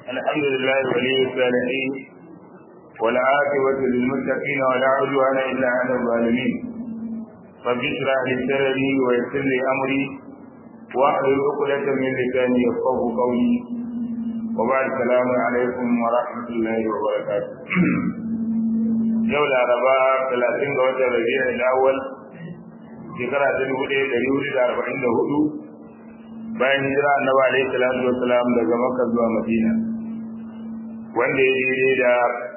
الحمد لله ولي الصالحين والعاقبة للمتقين ولا عدوان إلا على الظالمين رب اشرح لي صدري ويسر لي أمري واحلل عقدة من لساني يفقه قولي وبعد السلام عليكم ورحمة الله وبركاته yau laraba talatin ga watan rabi'a al-awwal shekara ta dubu ɗaya ɗari hudu da arba'in da hudu bayan hijira annabi alaihi salatu wassalam daga makka zuwa madina wanda ya daidai da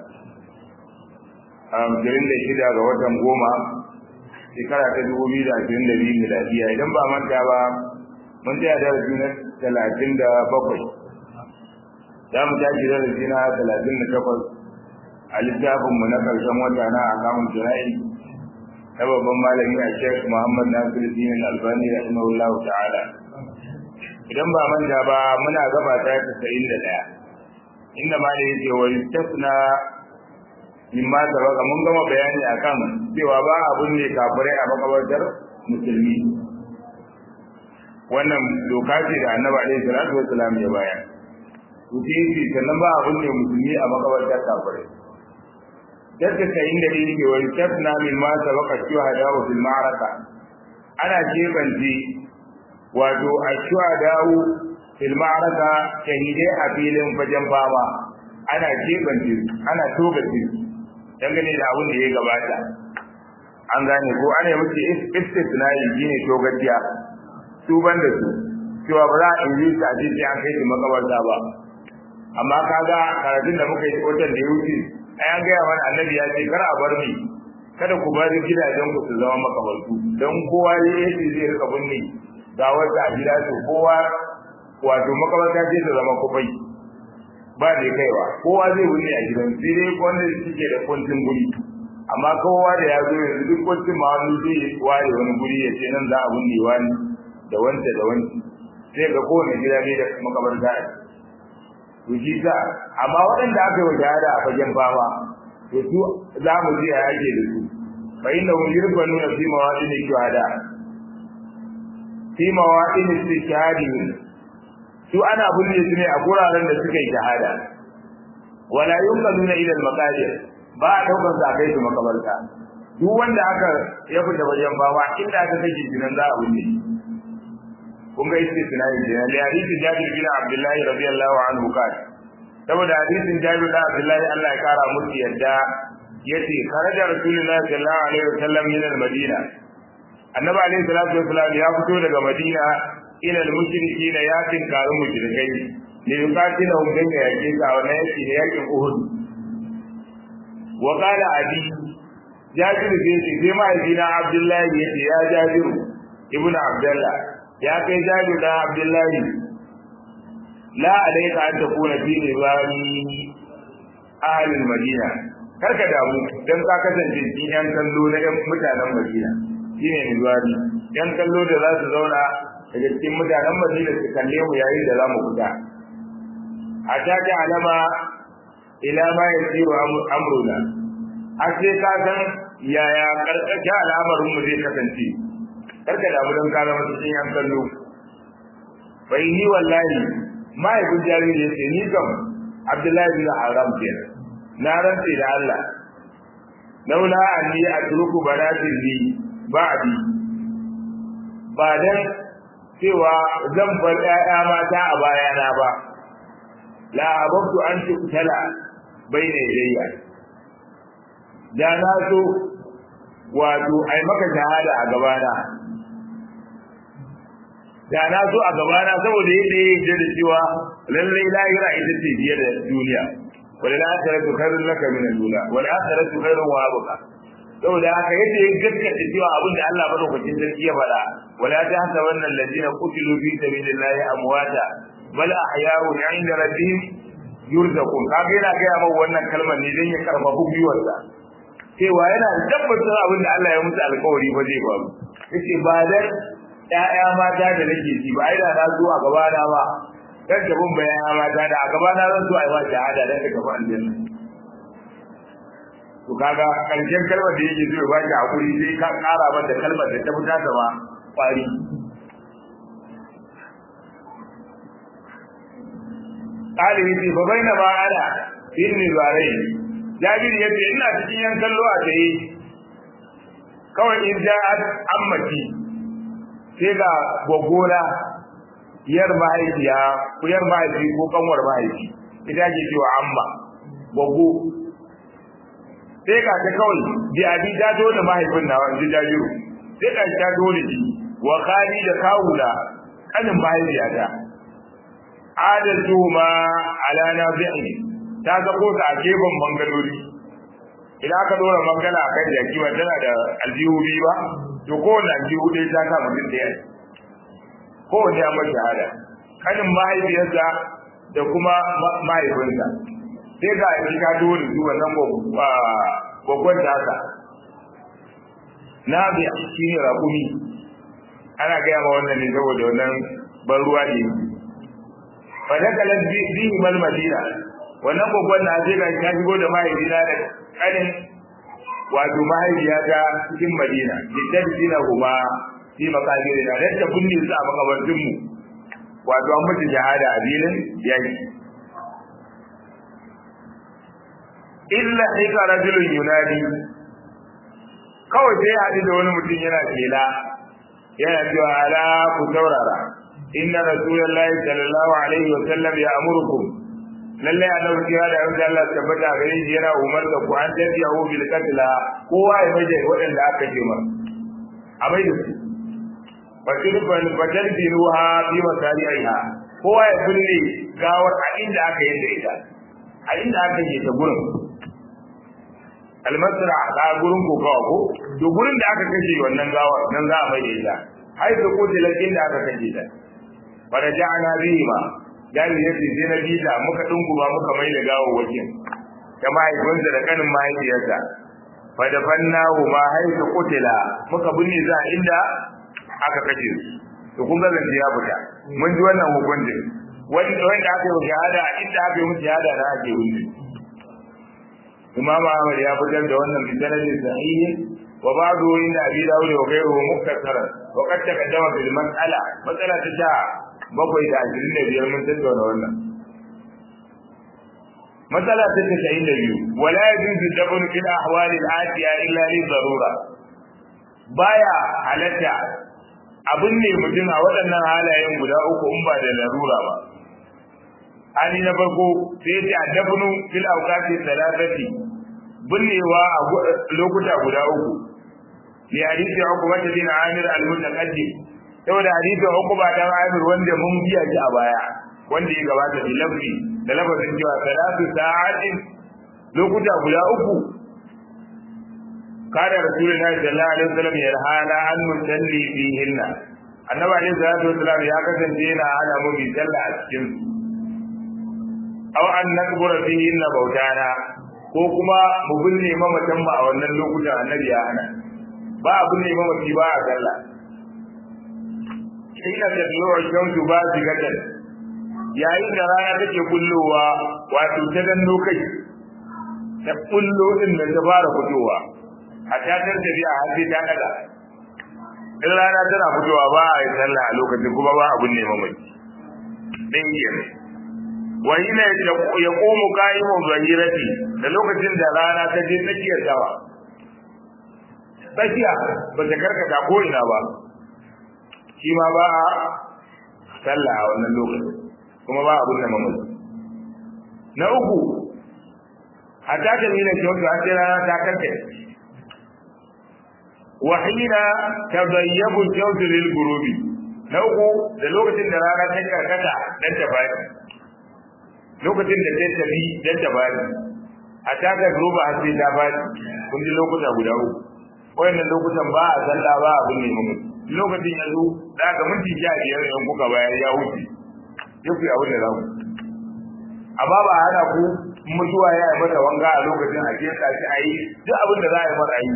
ashirin da shida ga watan goma shekara ta dubu biyu da ashirin da biyu miladiya idan ba manta ba mun tsaya darasi na talatin da bakwai za mu tashi darasi na talatin da takwas a littafinmu na ƙarshen wata na akamun jira'i na babban malami a shek muhammad nasiru dinin albani rahimahullahu ta'ala idan ba manta ba muna gaba ta tasa'in da ɗaya inda ma da yake wa yustasna mimma sabaka mun gama bayani akan cewa ba abun ne kafirai a makabartar musulmi wannan doka ce da annabi alaihi salatu wassalam ya bayar to sai sannan ba abun ne musulmi a makabartar kafirai dadda sayin da yake wa yustasna mimma sabaka shuhada wa fil ma'araka ana jebanci wato a shuhadawu fil ma'araka shahidai a filin fajen fama ana jebanci ana tobaci dangane da abin da ya gabata an gane ko ana yi musu istisnai shine togaciya su ban da su cewa ba za a yi su a sai an kai su makabarta ba amma kaga karatun da muka yi watan da ya wuce ai an gaya mana annabi ya ce kar a bar ni kada ku bari gidajen ku su zama makabartu don kowa ya yi zai rika binne ga wata a gida to kowa wato makabarta ce ta zama kufai ba da kaiwa kowa zai binne a gidan sai dai wanda suke da kuncin guri amma kowa da ya zo yanzu duk kuncin ma wani zai ware wani guri ya ce nan za a binne wani da wanda da wani sai ga kowane gida ne da makabarta to shi sa amma waɗanda aka yi wa shahada a fagen fama to su za mu ji a yake da su fa inna hum yurfanuna fi mawadin shuhada fi mawadin istishhadi su ana bulle su ne a guraren da suka yi shahada wala yunqaluna ila al-maqabir ba a daukar sa kai su makabarta duk wanda aka ya fita wajen fama inda aka kashe shi nan za a bulle kun ga istisnai da ne hadisi Jabir bin Abdullah radiyallahu anhu kai saboda hadisin Jabir bin Abdullah Allah ya kara musu yadda yace kharaja Rasulullah sallallahu alaihi wasallam min al-Madina Annabi alaihi salatu wasallam ya fito daga Madina ila al-mushrikeena ya tinkaru mushrikai ne yukatina hum dan yake ka wannan yake ne yakin Uhud wa qala abi Jabir bin sai mai dina Abdullah yace ya Jabir ibnu Abdullah ya kai jabi da abdullahi la alayka an takuna fi nizami ahli madina karka damu dan ka kasance cikin yan kallo na yan mutanen madina shine nizami yan kallo da za su zauna daga cikin mutanen madina su kalle mu yayin da za mu fita a ta ta alama ila ma yasiru amruna har sai ka san yaya karkashin al'amarin mu zai kasance karka da don ka zama cikin yan kallo bai ni wallahi mahaifin jariri ya ce ni kam abdullahi bin haram ke na rantse da Allah laula anni atruku banatin li ba'di ba dan cewa zan bar ƴaƴa mata a bayana ba la abtu an tuktala bayna yadayya da na so wato ai maka shahada a gabana da na zo a gabana saboda yadda ya yi da cewa lallai lahira ita ce biye da duniya wal akhiratu khairun laka min al-ula wal akhiratu khairun wa abqa saboda haka yadda ya gaskata cewa abin da Allah madaukakin sarki ya faɗa wala ta hasa wannan ladina qutilu fi sabilillahi amwata bal ahya'un 'inda rabbihim yurzaqun kaga yana ga mai wannan kalmar ne dan ya karfafa gwiwarsa cewa yana da tabbatar abin da Allah ya musu alƙawari ba zai faru yace ba dan ƴaƴa mata da nake ji ba ai da na zo a gaba na ba dan da bin bayan mata da a gaba na zan zo ai ba shahada dan ka gaba aljanna to kaga karshen kalmar da yake zuwa baki hakuri sai ka ƙara mata kalmar da ta fita ta ba kwari ɗalibi ce fa baina ma ana inni zarai jabir ya ce ina cikin yan kallo a tsaye kawai in ja'at ammati sai ga gogona yar mahaifiya ko yar mahaifi ko kanwar mahaifi ita ke cewa amma gogo sai ga ta kawai bi abi ta zo da mahaifin nawa in ji jabiru sai ga ta zo da shi wa khali da kawula kanin mahaifiyata adatu ma ala nabi'i ta ga ko ta gefen bangalori idan aka dora mangala a kan jaki ba tana da aljihu biyu ba to kowane aljihu ɗaya ta sa mutum ɗaya kowane ya mai shahada kanin mahaifiyarsa da kuma mahaifinsa sai ga shi ka dole su wannan gwagwan tasa na bi shi ne raƙumi ana gaya ma wannan ne saboda wannan ban ruwa ne fa da kalan bihi mal madina wannan gwagwan na sai ga ka shigo da mahaifina da kanin wato mahaifiya ta cikin madina litan dina kuma fi makabiri na dan ta kunne su a makabartin mu wato an mutu shahada a filin yaki illa hika rajulun yunadi kawai sai haɗu da wani mutum yana kela yana cewa ala ku saurara inna rasulullahi sallallahu alaihi wa sallam ya amurukum lalle annabi kira da yanzu Allah tabbata gare shi yana umar da ku an tabi'u bil qatla kowa ya maje waɗanda aka ce masa a mai da su fatirfan fatarfiruha fi masari'iha kowa ya kulle gawar a inda aka yi da ita a inda aka yi ta gurin almasra ga gurin kokawa ko to gurin da aka kashe wannan gawar nan za a mai da ita ai da kote lakin da aka kashe ta fara ja'ana bihi ma gani ya ce sai na bita muka dunguma muka mai da gawar wajen ta mahaifinsa da kanin mahaifiyarsa fa da fannahu ma haifu kutila muka binne za inda aka kashe su to kun ga zance ya fita mun ji wannan hukuncin wanda wanda aka yi shahada inda aka yi musu shahada na ake wuce Imam Ahmad ya fitar da wannan bisanadin sahihi wa ba'du inda Abi Dawud wa ghayruhu muktasaran wa qad taqaddama bil mas'ala mas'ala ta sha bakwai da ashirin da biyar mun tattauna wannan mas'ala ta tasa'in da biyu wala yajuzu dabun fil ahwali al-atiya illa li darura baya halatta abin ne mutum a waɗannan halayen guda uku in ba da larura ba hali na farko sai ce addabnu fil awqati thalathati binnewa a lokuta guda uku li hadisi uqba bin amir al mutaqaddim saboda hadisi uqba dan amir wanda mun biya shi a baya wanda ya gabata da lafzi da lafazin cewa salatu sa'atin lokuta guda uku kada rasulullahi sallallahu alaihi wasallam ya hana an musalli fihinna annabi alaihi salatu wasallam ya kasance yana hana mu bi sallah a cikin su aw an nakbura fihinna bautana ko kuma mu binne mamatan mu a wannan lokutan annabi ya hana ba a binne mamaci ba a sallah ina da zuwa shamsu ba zigatan yayin da rana take kullowa wato ta danno kai ta kullo din da ta fara fitowa a tatar da biya har sai ta daga in rana tana fitowa ba a yi sallah a lokacin kuma ba abun neman mai ɗin yin wa hina ya komo ka'imun zahirati da lokacin da rana ta je tsakiyar dawa tsakiya ba ta karkata ko ina ba shi ma ba a sallah a wannan lokacin kuma ba abun neman mai na uku a ta ta nuna kyautu har sai rana ta karkata وحين تضيب الجوز للغروب nauku da lokacin da rana ta karkata dan ta bani lokacin da ta tafi dan ta bani a taka roba har sai ta bani kun ji lokuta guda uku wayannan lokutan ba a sallah ba abin ne mun lokacin yanzu da ga minti 15 in kuka bayar ya wuce yau abin da za ku amma ba hana ku mutuwa ya yi mata wanga a lokacin a ke shi a yi duk abin da za a yi mata yi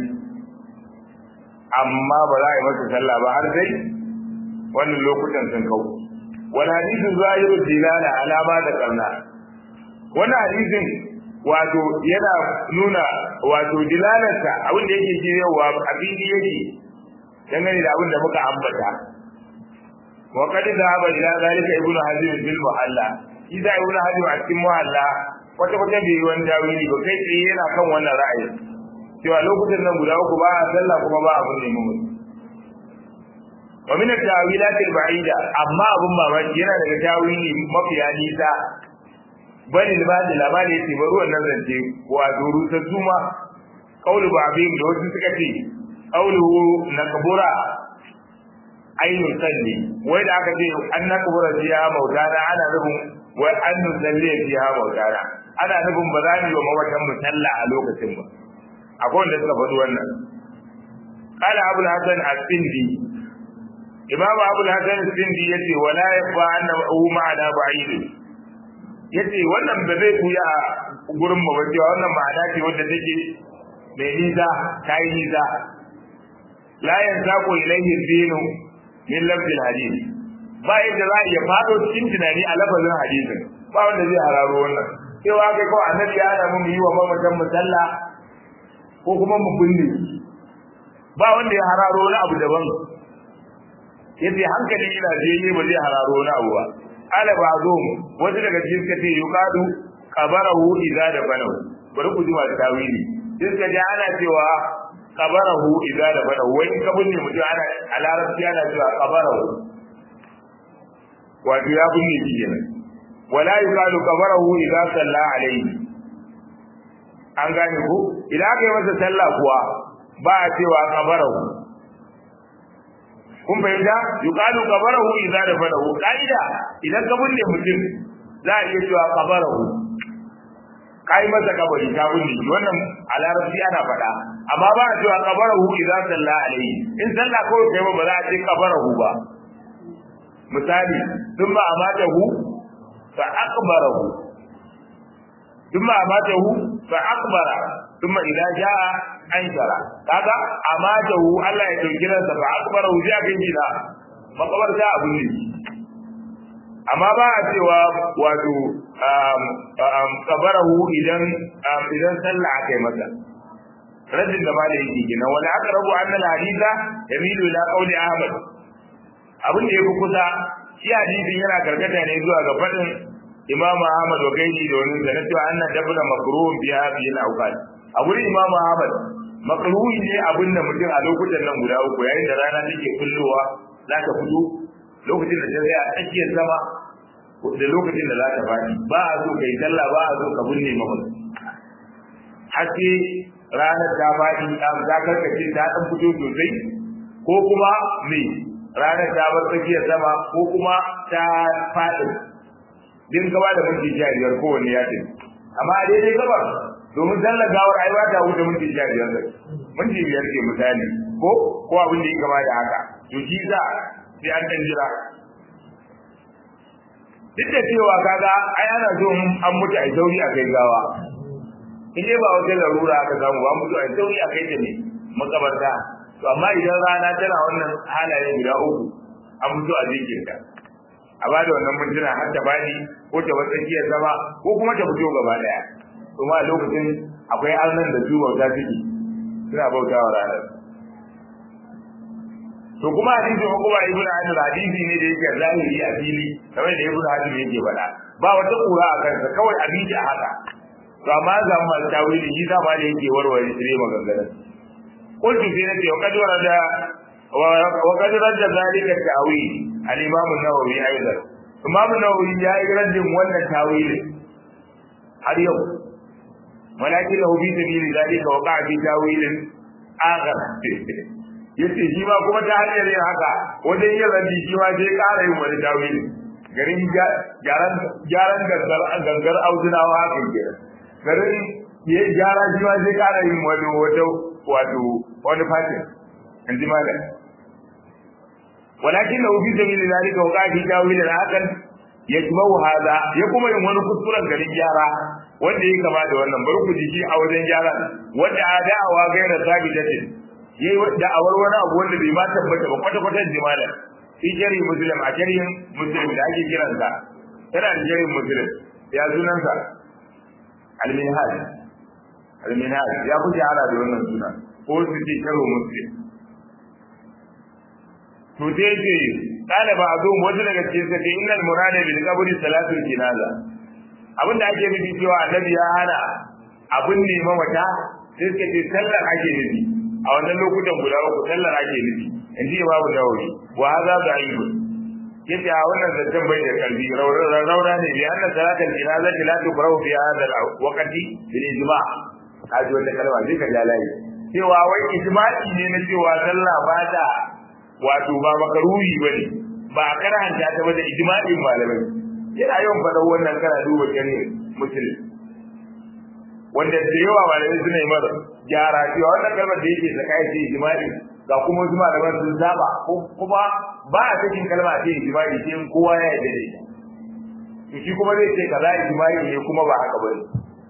amma ba za a yi masa sallah ba har sai wannan lokutan sun kau wani hadisin zahiru dilala alama da karna wannan hadisin wato yana nuna wato dilalarsa abin da yake shiryawa a fili yake dangane da abin da muka ambata wa qad dhahaba ila zalika ibnu hazim bil muhalla shi da ibnu hajar a cikin muhalla wata wata bai yi wani tawili ba kai tsaye yana kan wannan ra'ayi cewa lokutan nan guda uku ba a sallah kuma ba abun neman mutum wa min at-tawilat al-ba'ida amma abun mamaki yana daga tawili mafiya nisa bani libadi labari yace bari wannan zance wa duru ta zuma qaulu ba'din da wasu suka ce qauluhu nakbura ainu salli wai da aka ce an nakbura fiha mautana ana nufin wai an nusalli fiha mautana ana nufin ba za mu yi wa mawatan mu sallah a lokacin ba akwai wanda suka faɗi wannan قال أبو الحسن السندي imamu abu hasan sindi yace wala yafa annahu ma'ana ba'id yace wannan ba zai kuya gurin mu ba cewa wannan ma'ana ce wanda take mai nisa ta yi nisa la yanzaqu ilayhi dinu min lafzi hadith ba yadda za a iya fado cikin tunani a lafazin hadisin ba wanda zai hararo wannan cewa kai ko annabi ya hana mu yi wa mamatan musalla ko kuma mu binne ba wanda ya hararo wani abu daban yace hankali ina je ba zai hararo wani abu ba ala ba'dhum wasu daga cikin suka ce yuqadu qabarahu idza da banahu bari ku ji ma tawili sai suka ji ana cewa qabarahu idza da banahu wai in ka binne mutum ana a larabci ana cewa qabarahu wato ya binne shi kenan wala yuqadu qabarahu idza salla alayhi an gane ku idan aka yi masa sallah kuwa ba a cewa qabarahu kun fahimta yuqalu qabarahu idza dafanahu qaida idan ka binne mutum za a iya cewa qabarahu kai masa kabari ka binne shi wannan a larabci ana faɗa amma ba a cewa qabarahu idza salla alayhi in sallah ko kai ba za a ce qabarahu ba misali thumma amatahu fa aqbarahu thumma amatahu fa aqbara thumma idza jaa ankara kaga amatahu Allah ya dauki ransa fa akbara wuji a kan gida makabarta abu ne amma ba a cewa wato kabarahu idan idan sallah aka yi masa rajin da malai yake gina wani aka rabu annal hadisa yamilu ila qawli ahmad abin da yafi kusa shi hadisin yana karkata ne zuwa ga fadin imam ahmad wa gaini da wani da na cewa annan dabna makruhun biha bil awqat a gurin imam ahmad makruhi ne abin da mutum a lokutan nan guda uku yayin da rana take kullowa za ta fito lokacin da ta tsaya a tsakiyar sama da lokacin da za ta faɗi ba a so kai sallah ba a so ka binne mamaki har sai ranar ta faɗi ta karkace ta ɗan fito sosai ko kuma me ranar ta bar tsakiyar sama ko kuma ta faɗi din gaba da minti sha biyar kowanne ya ce amma a daidai gabar domin sallar gawar ai ba ta wuce minti sha biyar zai minti biyar ke misali ko ko abin da ya gaba da haka to shi za sai an dan jira duk da cewa kaga ai ana so an mutu ai sauri a kai gawa in dai ba wata larura aka samu ba mutu ai sauri a kai ta ne makabarta to amma idan rana tana wannan halaye guda uku an mutu a jikinta a ba da wannan mintuna har ta bani ko ta wata tsakiyar zama ko kuma ta fito gaba daya kuma a lokacin akwai arnan da su bauta suke suna bauta wa ranar to kuma hadisi ko kuma ibnu hajar hadisi ne da yake zahiri a fili kamar da ibnu hajar yake faɗa ba wata kura a kansa kawai abinci a haka to amma za mu mal tawili shi da da yake warware shi maganganun qultu fi nafsi wa qad warada wa qad radda zalika tawil al-imam an-nawawi aidan imam an-nawawi ya yi raddin wannan tawilin har yau ولكن له في سبيل ذلك وقع في تاويل آخر yace shi ma kuma ta hanyar yin haka wajen yin rabi shi ma sai ƙara yin wani tawili garin gyaran gyaran gangar gangar auzunawa haka ke garin ya gyara shi ma sai ƙara yin wani wata wato wani fatin in ji malam walakin lahu fi sabili zalika wa qafi tawilin hakan yajma'u hada ya kuma yin wani kuskuren garin gyara wanda ya kama da wannan bari ku ji a wajen gyara wanda a da'awa gaira sabitatin yayi da'awar wani abu wanda bai ma tabbata ba kwata kwata jimala fi jari muslim a jarin muslim da ake kiran sa tana da jarin muslim ya sunan sa al-minhaj al-minhaj ya fi shahara da wannan suna ko su ce karo muslim to dai ce qala ba'dhum wasu daga cikin sa innal murada bil qabri salatul jinaza abinda ake nufi cewa annabi ya hana abin ne mamata sai suka ce sallar ake nufi a wannan lokutan guda uku sallar ake nufi in ji babu dawoyi wa hadha da'if yace a wannan zancen bai da kalbi raura ne bi anna salatul jinaza la tuqra'u fi hadha al-waqti bil ijma' kaji wata kalma zai ka ja layi cewa wai ijma'i ne na cewa sallah ba ta wato ba makaruhi bane ba karanta ta ba da ijma'in malamai yana yawan faɗa wannan kana duba shari'a musulmi wanda da yawa malamai suna yi mara gyara cewa wannan kalmar da yake saka yake ijma'i ga kuma wasu malaman sun saba kuma ba a cikin kalma ce ijma'i sai kowa ya yarda da ita to shi kuma zai ce kaza ijma'i ne kuma ba haka bane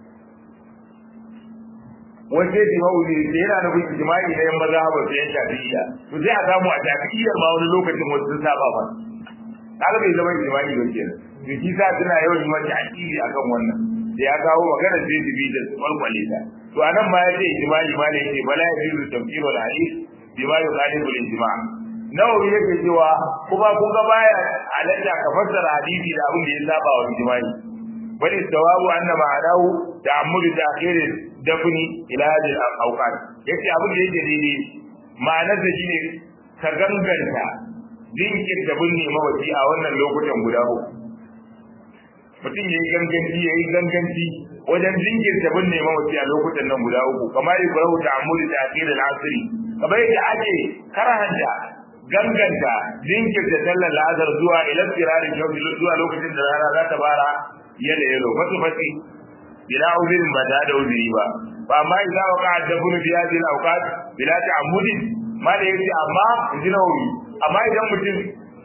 wani sai ijma'u ne da yana nufin ijma'i na yan maza ba su yan shafi'iyya to sai a samu a shafi'iyyar ma wani lokacin wasu sun saba ba kaga bai zama ijma'i ba kenan to shi sa suna yawan yi mata akili akan wannan da ya kawo magana sai su bi da su kwalkwale ta to anan ma ya ce ijma'i ma ne yake bala ya biyu tafsirul hadith bima yuqalibu al-ijma' nawawi yake cewa kuma kun ga baya halatta ka fassara hadisi da abin da ya saba wa ijma'i bal istawabu anna ma'anahu ta'ammulu ta'khir dafni ila hadhihi al-awqat yace abin da yake daidai ma'anar da shine ka ganganta dinkin da binne mawaci a wannan lokutan guda uku mutum ya yi ganganci ya yi ganganci wajen jinkirta binne mawaci a lokutan nan guda uku kamar yi kurahu ta amuri ta akira al'asiri kamar yadda ake karahanta ganganta jinkirta sallar la'azar zuwa ilar firarin shauki zuwa lokacin da rana za ta fara yalo yalo fasu fasi bila uzirin ba ta da uziri ba ba amma idza waqa ad-dafn fi hadhihi al-awqat bila ta'ammudin ma da yace amma jinawi amma idan mutum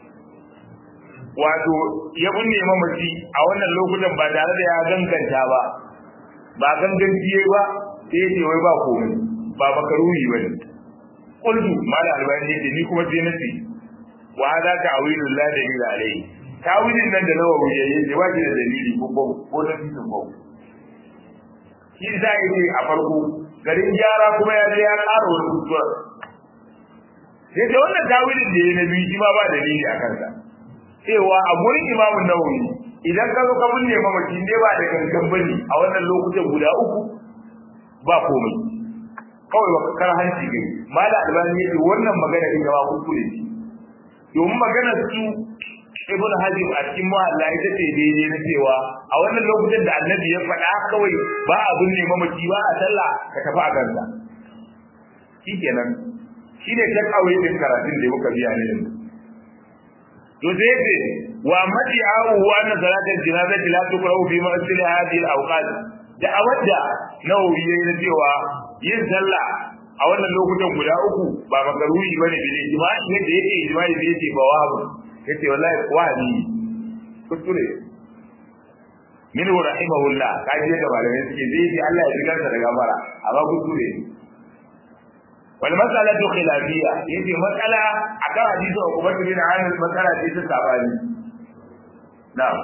wato ya binne mamaci a wannan lokutan ba tare da ya ganganta ba ba ganganci ba sai ya ce wai ba komai ba makaruhi bane qultu mala albani yace ni kuma sai nace wa hada ta'wilu la dalila alayhi tawilin nan da nawawi yayi da ba da dalili ko ko ko da cikin ba shi da yake a farko garin gyara kuma ya je ya ƙara wani kuskure sai da wannan tawilin da yayi na biyu shi ma ba dalili a kansa cewa a gurin imamu nawawi idan ka zo ka binne mamaci ne ba da gangan bane a wannan lokutan guda uku ba komai kawai ba kar hanci gani mala albani yace wannan magana din gaba kuskure ce domin magana su ibn hajim a cikin muhalla ita ce daidai na cewa a wannan lokutan da annabi ya faɗa kawai ba a binne mamaci ba a sallah ka tafi a kansa shikenan shine ta kawai din karatun da muka biya ne yanzu to sai ce wa madi'ahu wa anna salatul janazati la tuqra'u fi ma'sil hadhihi al-awqat da awadda nawawi yayin da cewa yin sallah a wannan lokutan guda uku ba makaruhi bane da ijma'i yadda yake ijma'i da yake ba wahabu yace wallahi wahabi kuskure min rahimahullah kaji da malamai suke zai ji Allah ya jigar da gafara amma kuskure wal mas'alatu khilafiyya yace matsala akan hadisi ko kuma bin Amir matsala ce ta sabani na'am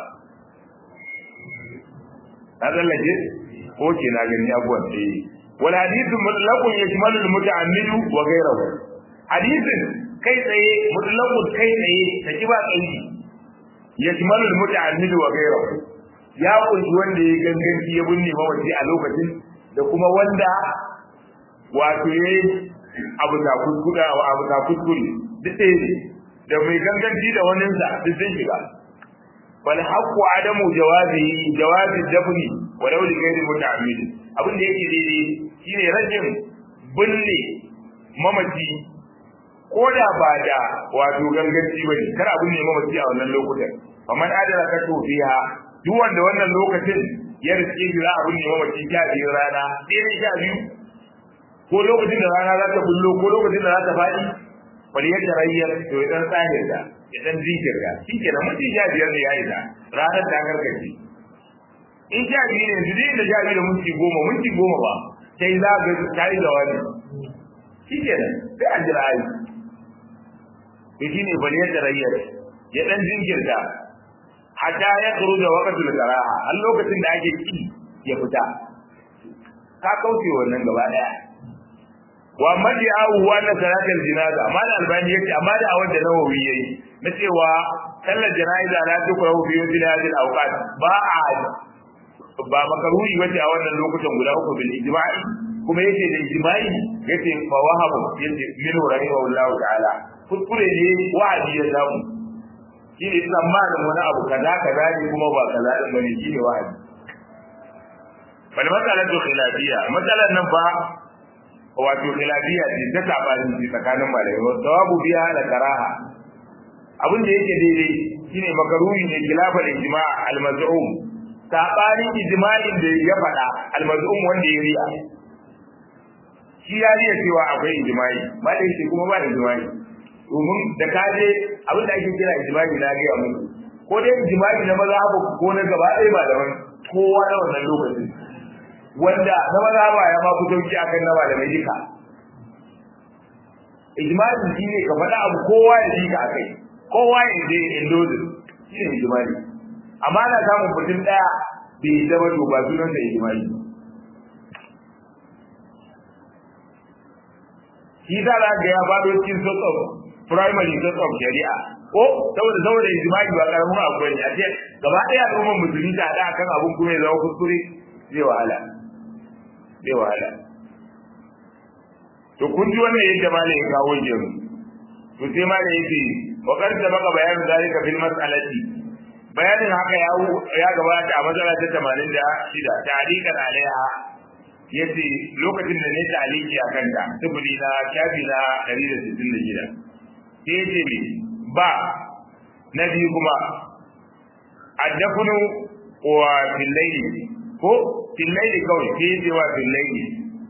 هذا اللي ko ke na gani abuwan eh wal hadithu mutlaqun yashmalu al muta'ammid wa ghayruhu hadithin kai tsaye mutlaqun kai tsaye ta kiba tsayi yashmalu al muta'ammid wa ghayruhu ya kunshi wanda ya ganganci ya binne mawaci a lokacin da kuma wanda wato yayi abu da kuskure abu da kuskure duk ɗaya ne da mai ganganci da waninsa duk sun shiga wal haqqu adamu jawazi jawazi dafni walau li ghairi muta'ammid abin da yake daidai shine rajin binne mamaci ko da ba da wato ganganci bane kar a binne mamaci a wannan lokutan faman adala ka to fiha duk wanda wannan lokacin ya riske shi za a binne mamaci sha biyu rana ɗaya sha biyu ko lokacin da rana za ta bullo ko lokacin da za ta faɗi bari yadda rayyar to ya dan tsahir da ya dan jinkirta shi ke da mutum sha biyar ne ya yi da ranar ta karkace in sha biyu ne su da sha biyu da minti goma minti goma ba sai za ga ta yi da wani shi ke nan sai an jira ayi to shi ne bari yadda rayyar ya dan jinkirta hatta ya kuru da wakatul karaha har lokacin da ake ki ya fita ka kauce wannan gaba daya wa madi'ahu wa anna salatal janaza amma da albani yace amma da awar da nawawi yayi na cewa sallar janaza la tukrahu fi yawmil hadhihi al-awqat ba a ba makaruhi wace a wannan lokutan guda uku bil ijma'i kuma yace da ijma'i yace fa wahabu yace min rahimahullahu ta'ala kuskure ne wa'adi ya samu shi ne tsammanin wani abu kaza kaza ne kuma ba kaza din bane shi ne wa'adi bal matsalatu khilafiyya matsalan nan ba wato khilafiyya ce ta sabani ce tsakanin malamai wa sawabu biya da karaha abin da yake daidai shine makaruhi ne khilafal ijma' al-maz'um sabanin ijma'in da ya faɗa al-maz'um wanda ya riya shi ya riya cewa akwai ijma'i ba da yake kuma ba ijma'i domin da kaje abin da ake kira ijma'i na ga muku ko dai ijma'i na mazhabu ko na gaba ɗaya ba da wani kowa na wannan lokacin wanda na mazhaba ya ma fito ki akan na malamai duka ijma'i shi ne ka faɗa abu kowa ya ji ka akai kowa ya je indozi shi ne ijma'i amma na samun mutum ɗaya bai zama to ba sunan da ijma'i shi za a ga ya faɗo cikin source of primary source of shari'a ko saboda saboda ijma'i ba karamin abu ne a ce gaba ɗaya al'ummar musulmi ta haɗa kan abun kuma ya zama kuskure zai wahala zai wahala to kun ji wannan yadda malam ya kawo jiru to sai malam yake wa qad sabaqa bayanin zalika fil mas'alati bayanin haka ya ya gabata a matsala ta 86 ta'liqan alaiha yace lokacin da ne ta'liqi akan ta tubuli na shafi na 166 sai yace me ba na biyu kuma addafunu wa fil layli ko fil layli kawai sai yace wa fil layli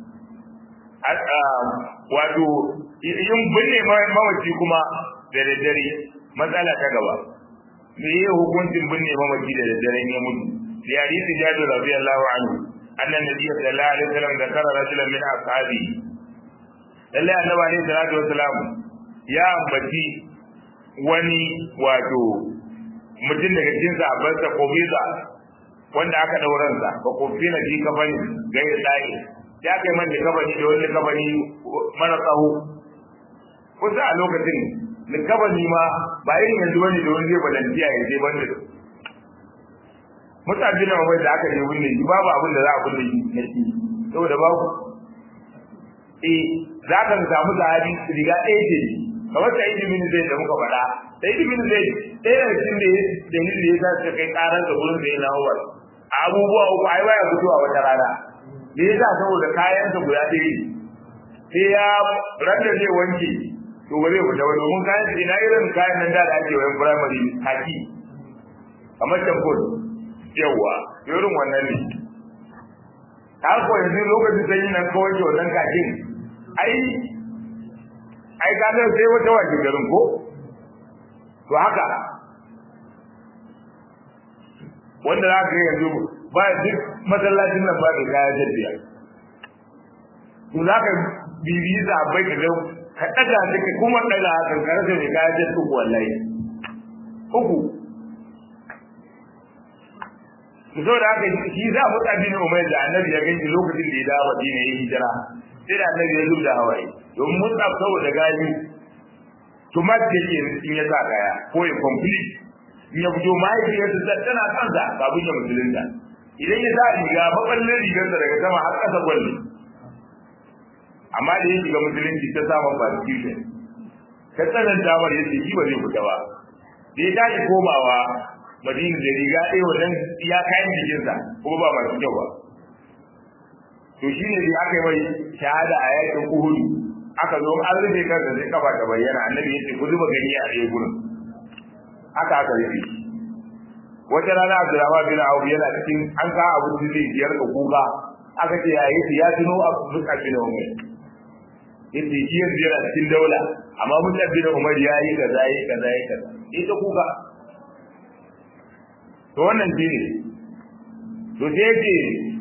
wato yin binne mamaci kuma da daddare matsala ta gaba me yi hukuncin binne mamaci da daddare ya mutu fi hadisi jabir radiyallahu anhu anna nabiyyu sallallahu alaihi wasallam zakara rajulan min ashabi lalle annabi alaihi salatu wasalam ya ambaci wani wato mutum daga cikin sahabbansa ko biza wanda aka dauransa ba ko fi na ji kafani gairi da'i ya kai man likabani da wani likabani mara tsawo kusa a lokacin likabani ma ba yin yanzu wani da wani zai balantiya ya je banda mutane na wai da aka je wunne shi babu abin da za a kulle shi na shi saboda babu eh za ka samu sahabi riga ɗaya ce kamar sai ibn zai da muka faɗa sai ibn zai ɗaya da cikin da dalilin da ya sa suka kai ƙarar da gurin da ya na abubuwa uku ai baya fitowa wata rana me yasa saboda kayansa guda ɗaya sai ya randa zai wanke to ba zai fita ba domin kayan sa ina irin kayan nan da ake wayan primary haki kamar tabbol yawa irin wannan ne ta ko yanzu lokacin sanyi nan kawai ke wannan kakin ai ai ka ga sai wata waje garin ko to haka wanda za ka yanzu ba duk masallacin nan ba da kaya jaddiya to za ka bibiyi za bai ka ga ka daga take kuma daga kan karfe ne kaya jaddi uku wallahi uku to so da haka shi za mu tsabi ne umar da annabi ya gani lokacin da ya dawo Madina ya hijira sai da annabi ya zuba hawaye domin mun tsaf saboda gani tumat da ke in ya sa kaya ko ya complete in ya fito mahaifiyarsa tana kansa kafin ya musulunta idan ya sa riga baballin rigarsa daga sama har ƙasa gwalli amma da ya shiga musulunci ta samun persecution ta tsananta mar yace shi ba zai fita ba da ya tashi komawa madina da riga ɗaya wajen ya kayan jikinsa kuma ba masu kyau ba to shi ne da aka yi mai shahada a yakin uhudu aka zo an rufe kansa sai kafa ta bayyana annabi yace ku zuba gani a ɗaya gurin haka aka rufe wata rana Abdurrahman bin Auf yana cikin an ka abu da zai biyar da kuka aka ce ya yi ya tuno abu duka bin Umar yace shi yanzu yana cikin daula amma Musa bin Umar ya yi kaza yi kaza yi kaza ita kuka to wannan shi ne to sai yake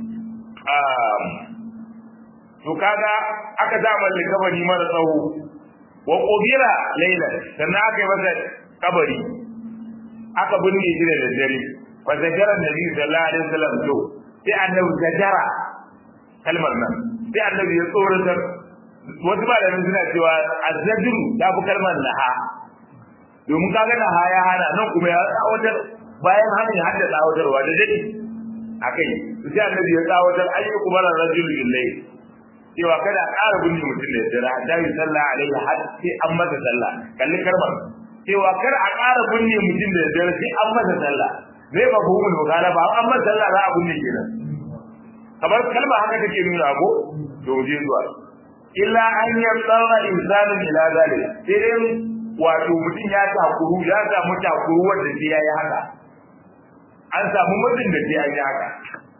to kaga aka sa mai kabari mara tsawo wa qubira laylan sannan aka yi masa kabari aka binne shi da daddare fa zajara nabi sallallahu alaihi wasallam to sai annabi zajara kalmar nan sai annabi ya tsoratar wasu malamin suna cewa azzajru ta fi kalmar naha domin kaga naha ya hana nan kuma ya tsawatar bayan hana ya hadda tsawatarwa da dadi akai sai annabi ya tsawatar ayyukum ala rajul billahi cewa kada a ƙara binne mutum da dare hatta yi sallah alaihi har sai an masa sallah kalli karbar cewa kar a ƙara binne mutum da dare sai an masa sallah zai ba ku mun bukala ba an masa sallah za a binne kenan kamar kalma haka take nuna ko to je zuwa illa an yatsara insanu ila zalik sai dai wato mutum ya takuru ya samu takuru wanda sai yayi haka an samu mutum da sai yayi haka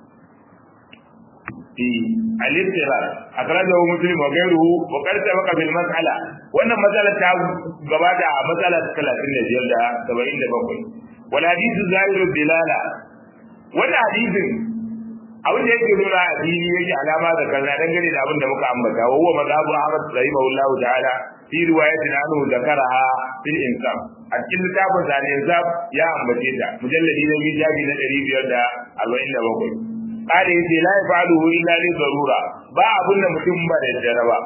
في الاضطرار أخرجه مسلم وغيره وقد سبق في المسألة وأن مسألة gabata a مسألة 35 da 77 والحديث ظاهر الدلالة wannan hadisin abin da yake nuna a fili yake alama da kaza dangane da abin da muka ambata wa huwa mazhabu Ahmad rahimahullahu ta'ala fi riwayatin anhu zakaraha fil insaf a cikin littafin sa ne insaf ya ambace ta mujalladi na bijabi na 547 kare yace la yafaluhu illa li darura ba abun da mutum ba da dare ba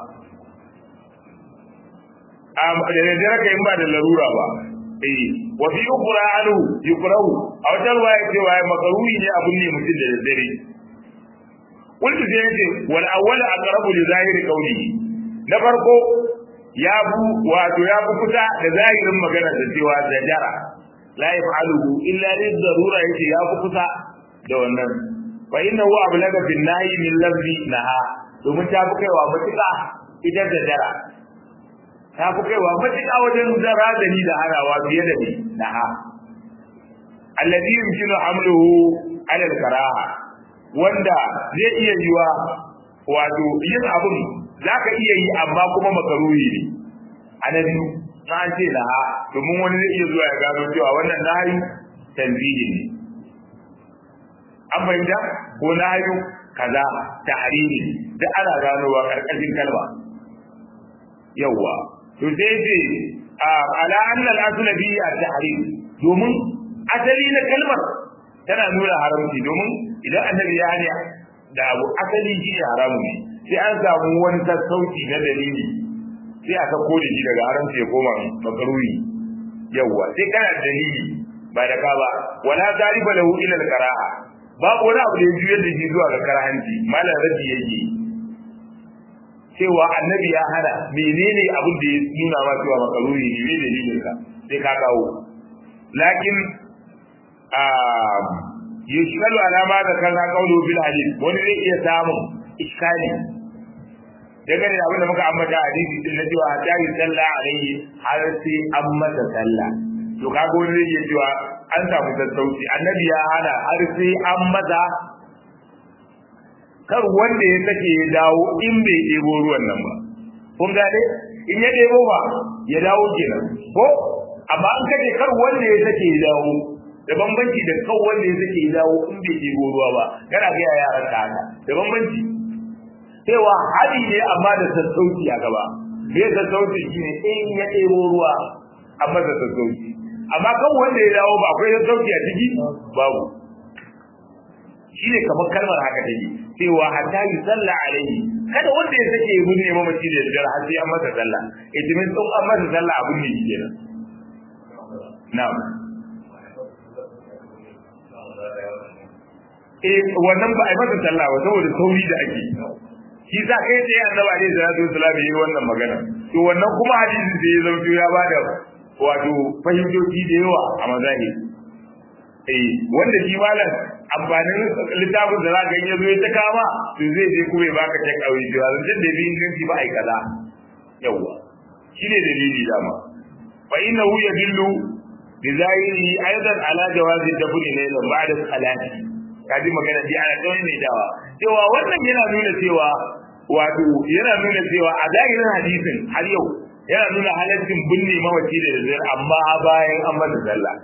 am da dare kai ba da larura ba eh wa fi ukhra anhu yukrahu aw tarwa yace wa makaruhi ne abun ne mutum da dare kullu sai yace wal awwal aqrabu li zahiri qawlihi na farko ya bu wato ya bu kusa da zahirin magana da cewa zajara la yafaluhu illa li darura yace ya bu kusa da wannan fa inna huwa ablaga fil nahi min lafzi naha domin ta fi kaiwa matuƙa idan da dara ta fi kaiwa matuƙa wajen zara da ni da harawa fiye da ni naha alladhi yumkinu hamluhu ala al-karaha wanda zai iya yiwa wato yin abun zaka iya yi amma kuma makaruhi ne annabi na an ce naha domin wani zai iya zuwa ya gano cewa wannan nahi tanzihi ne an fahimta ko na hayu kaza ta hariri da ana ganowa karkashin kalma yawwa to sai ce ala annal asl bi at-tahrim domin asali na kalmar tana nuna haramci domin idan annabi ya hanya da abu asali shi ne haramu ne sai an samu wani sassauci na dalili sai aka kode shi daga haramci ya koma makaruhi yawwa sai kana dalili ba da ka ba wala zariba lahu ila al-qara'a babu wani abu da ya juyar da shi zuwa ga karhanci malam rabi yake cewa annabi ya hana menene abin da ya nuna ma cewa makaruri ne ne dalilin ka sai ka kawo lakin a yushkalu alama da kan ka kawo bil hadith wani zai iya samun iskali daga ne abin da muka ambata a hadisi din na cewa ta yi sallah alaihi har sai an masa sallah to kaga wani zai iya cewa an samu sassauci annabi ya hana har sai an maza kar wanda ya sake ya dawo in bai ɗebo ruwan nan ba kun gane in ya ɗebo ba ya dawo kenan ko amma an kace kar wanda ya sake ya dawo da bambanci da kan wanda ya sake ya dawo in bai ɗebo ruwa ba kana ga yaran ka haka da bambanci cewa hadi ne amma da sassauci a gaba me sassauci shine in ya ɗebo ruwa amma da sassauci amma kan wanda ya dawo ba akwai sauki a ciki babu shine kamar kalmar haka take cewa hatta yi sallah alaihi kada wanda ya sake yi ne mamaci da yardar har sai an masa sallah itimin sun an masa sallah abun ne shi kenan na'am eh wannan ba a yi masa sallah ba saboda sauri da ake shi sa kai tsaye annabi alaihi salatu wasallam yi wannan magana to wannan kuma hadisin da ya zauto ya bada wato fahimtoci da yawa a mazahi eh wanda shi malam amfanin littafin da zaka yi zo ya ta kama to zai je kuma ya baka ta kawai cewa zan da bi inganci ba ai kaza yawa shine dalili dama fa innahu yadullu bi zahiri aidan ala jawazi dafni laylan ba'da salati kaji magana ji ana kawai mai dawa cewa wannan yana nuna cewa wato yana nuna cewa a zahirin hadisin har yau yana nuna halaccin binne mawaci da daddare amma bayan an masa sallah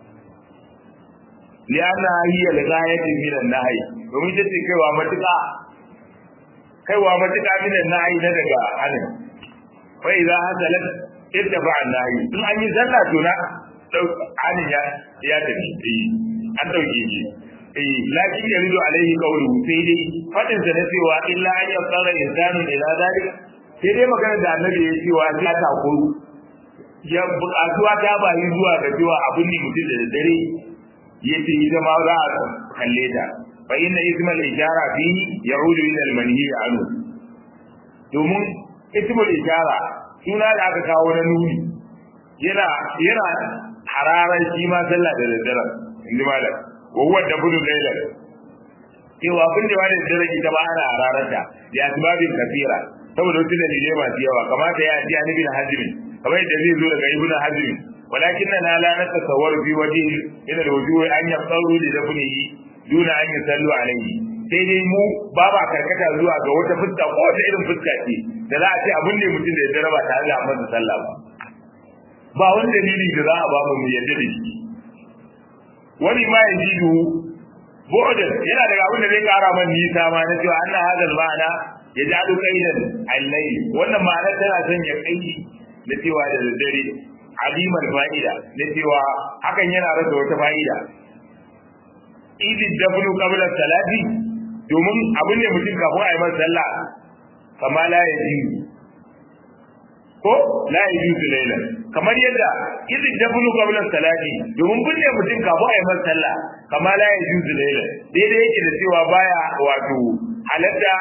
liana hiya ligayatin min an-nahi domin ta ce kaiwa matuƙa kaiwa matuƙa min an-nahi na daga hanin fa idza hasalat ittafa an-nahi in an yi sallah to na hanin ya ya tafi an dauke shi eh lakin yaridu alaihi qawluhu sai dai fadin sa na cewa illa an yasara insanu ila zalik sai dai magana da annabi ya cewa sai ta takuru ya buƙatuwa ta bayi zuwa ga cewa abin ne mutum da dare ya ce ita ma za a kalle ta fa inna ismal ishara fi ya'udu ila al-manhi anhu domin ismul ishara suna da aka kawo na nuni yana yana hararar shi ma sallah da daddare inda malam wa huwa dabulu laylan cewa abin da wani da rage ta ba ana hararata ya asbabin kafira saboda wasu dalilai masu yawa kamata ya ji annabi na hajjin kamar yadda zai zo daga ibnu hajjin walakin na la natasawwaru fi wajhi ila alwujuh an yaqaru li dafnihi duna an yusallu alayhi sai dai mu ba ba karkata zuwa ga wata fuska ko wata irin fuska ce da za a ce abin da mutum da ya jaraba tare da amma sallah ba ba wani dalili da za a ba mu yadda da shi wani ma ya jidu bu'dan yana daga abin da zai kara man nisa ma na cewa anna hadal ma'ana ya ji adu kaidan al-layl wannan ma'ana tana son ya kai da cewa da daddare alimar fa'ida da cewa hakan yana rasa wata fa'ida idi dabnu qabla salati domin abin ne mutum kafin a yi masa sallah kama la ya ji ko la ya ji layla kamar yadda idi dabnu qabla salati domin binne mutum kafin a yi masa sallah kama la ya ji layla daidai yake da cewa baya wato halatta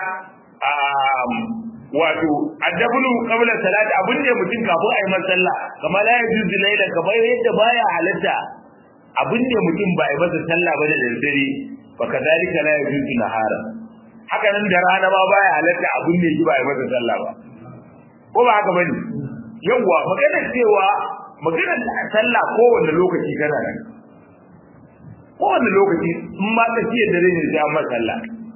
wato addabulu qabla salati abin da mutum kafin ayi masa sallah kama la yajuzu layla kamar yadda baya halatta abin da mutum ba yi masa sallah ba da daddare fa kadalika la yajuzu nahara haka nan da rana ma baya halatta abin da shi ba yi masa sallah ba ko ba haka bane yawa magana cewa magana sallah kowanne lokaci kana nan kowanne lokaci in ma ka ciyar dare ne sai an masa sallah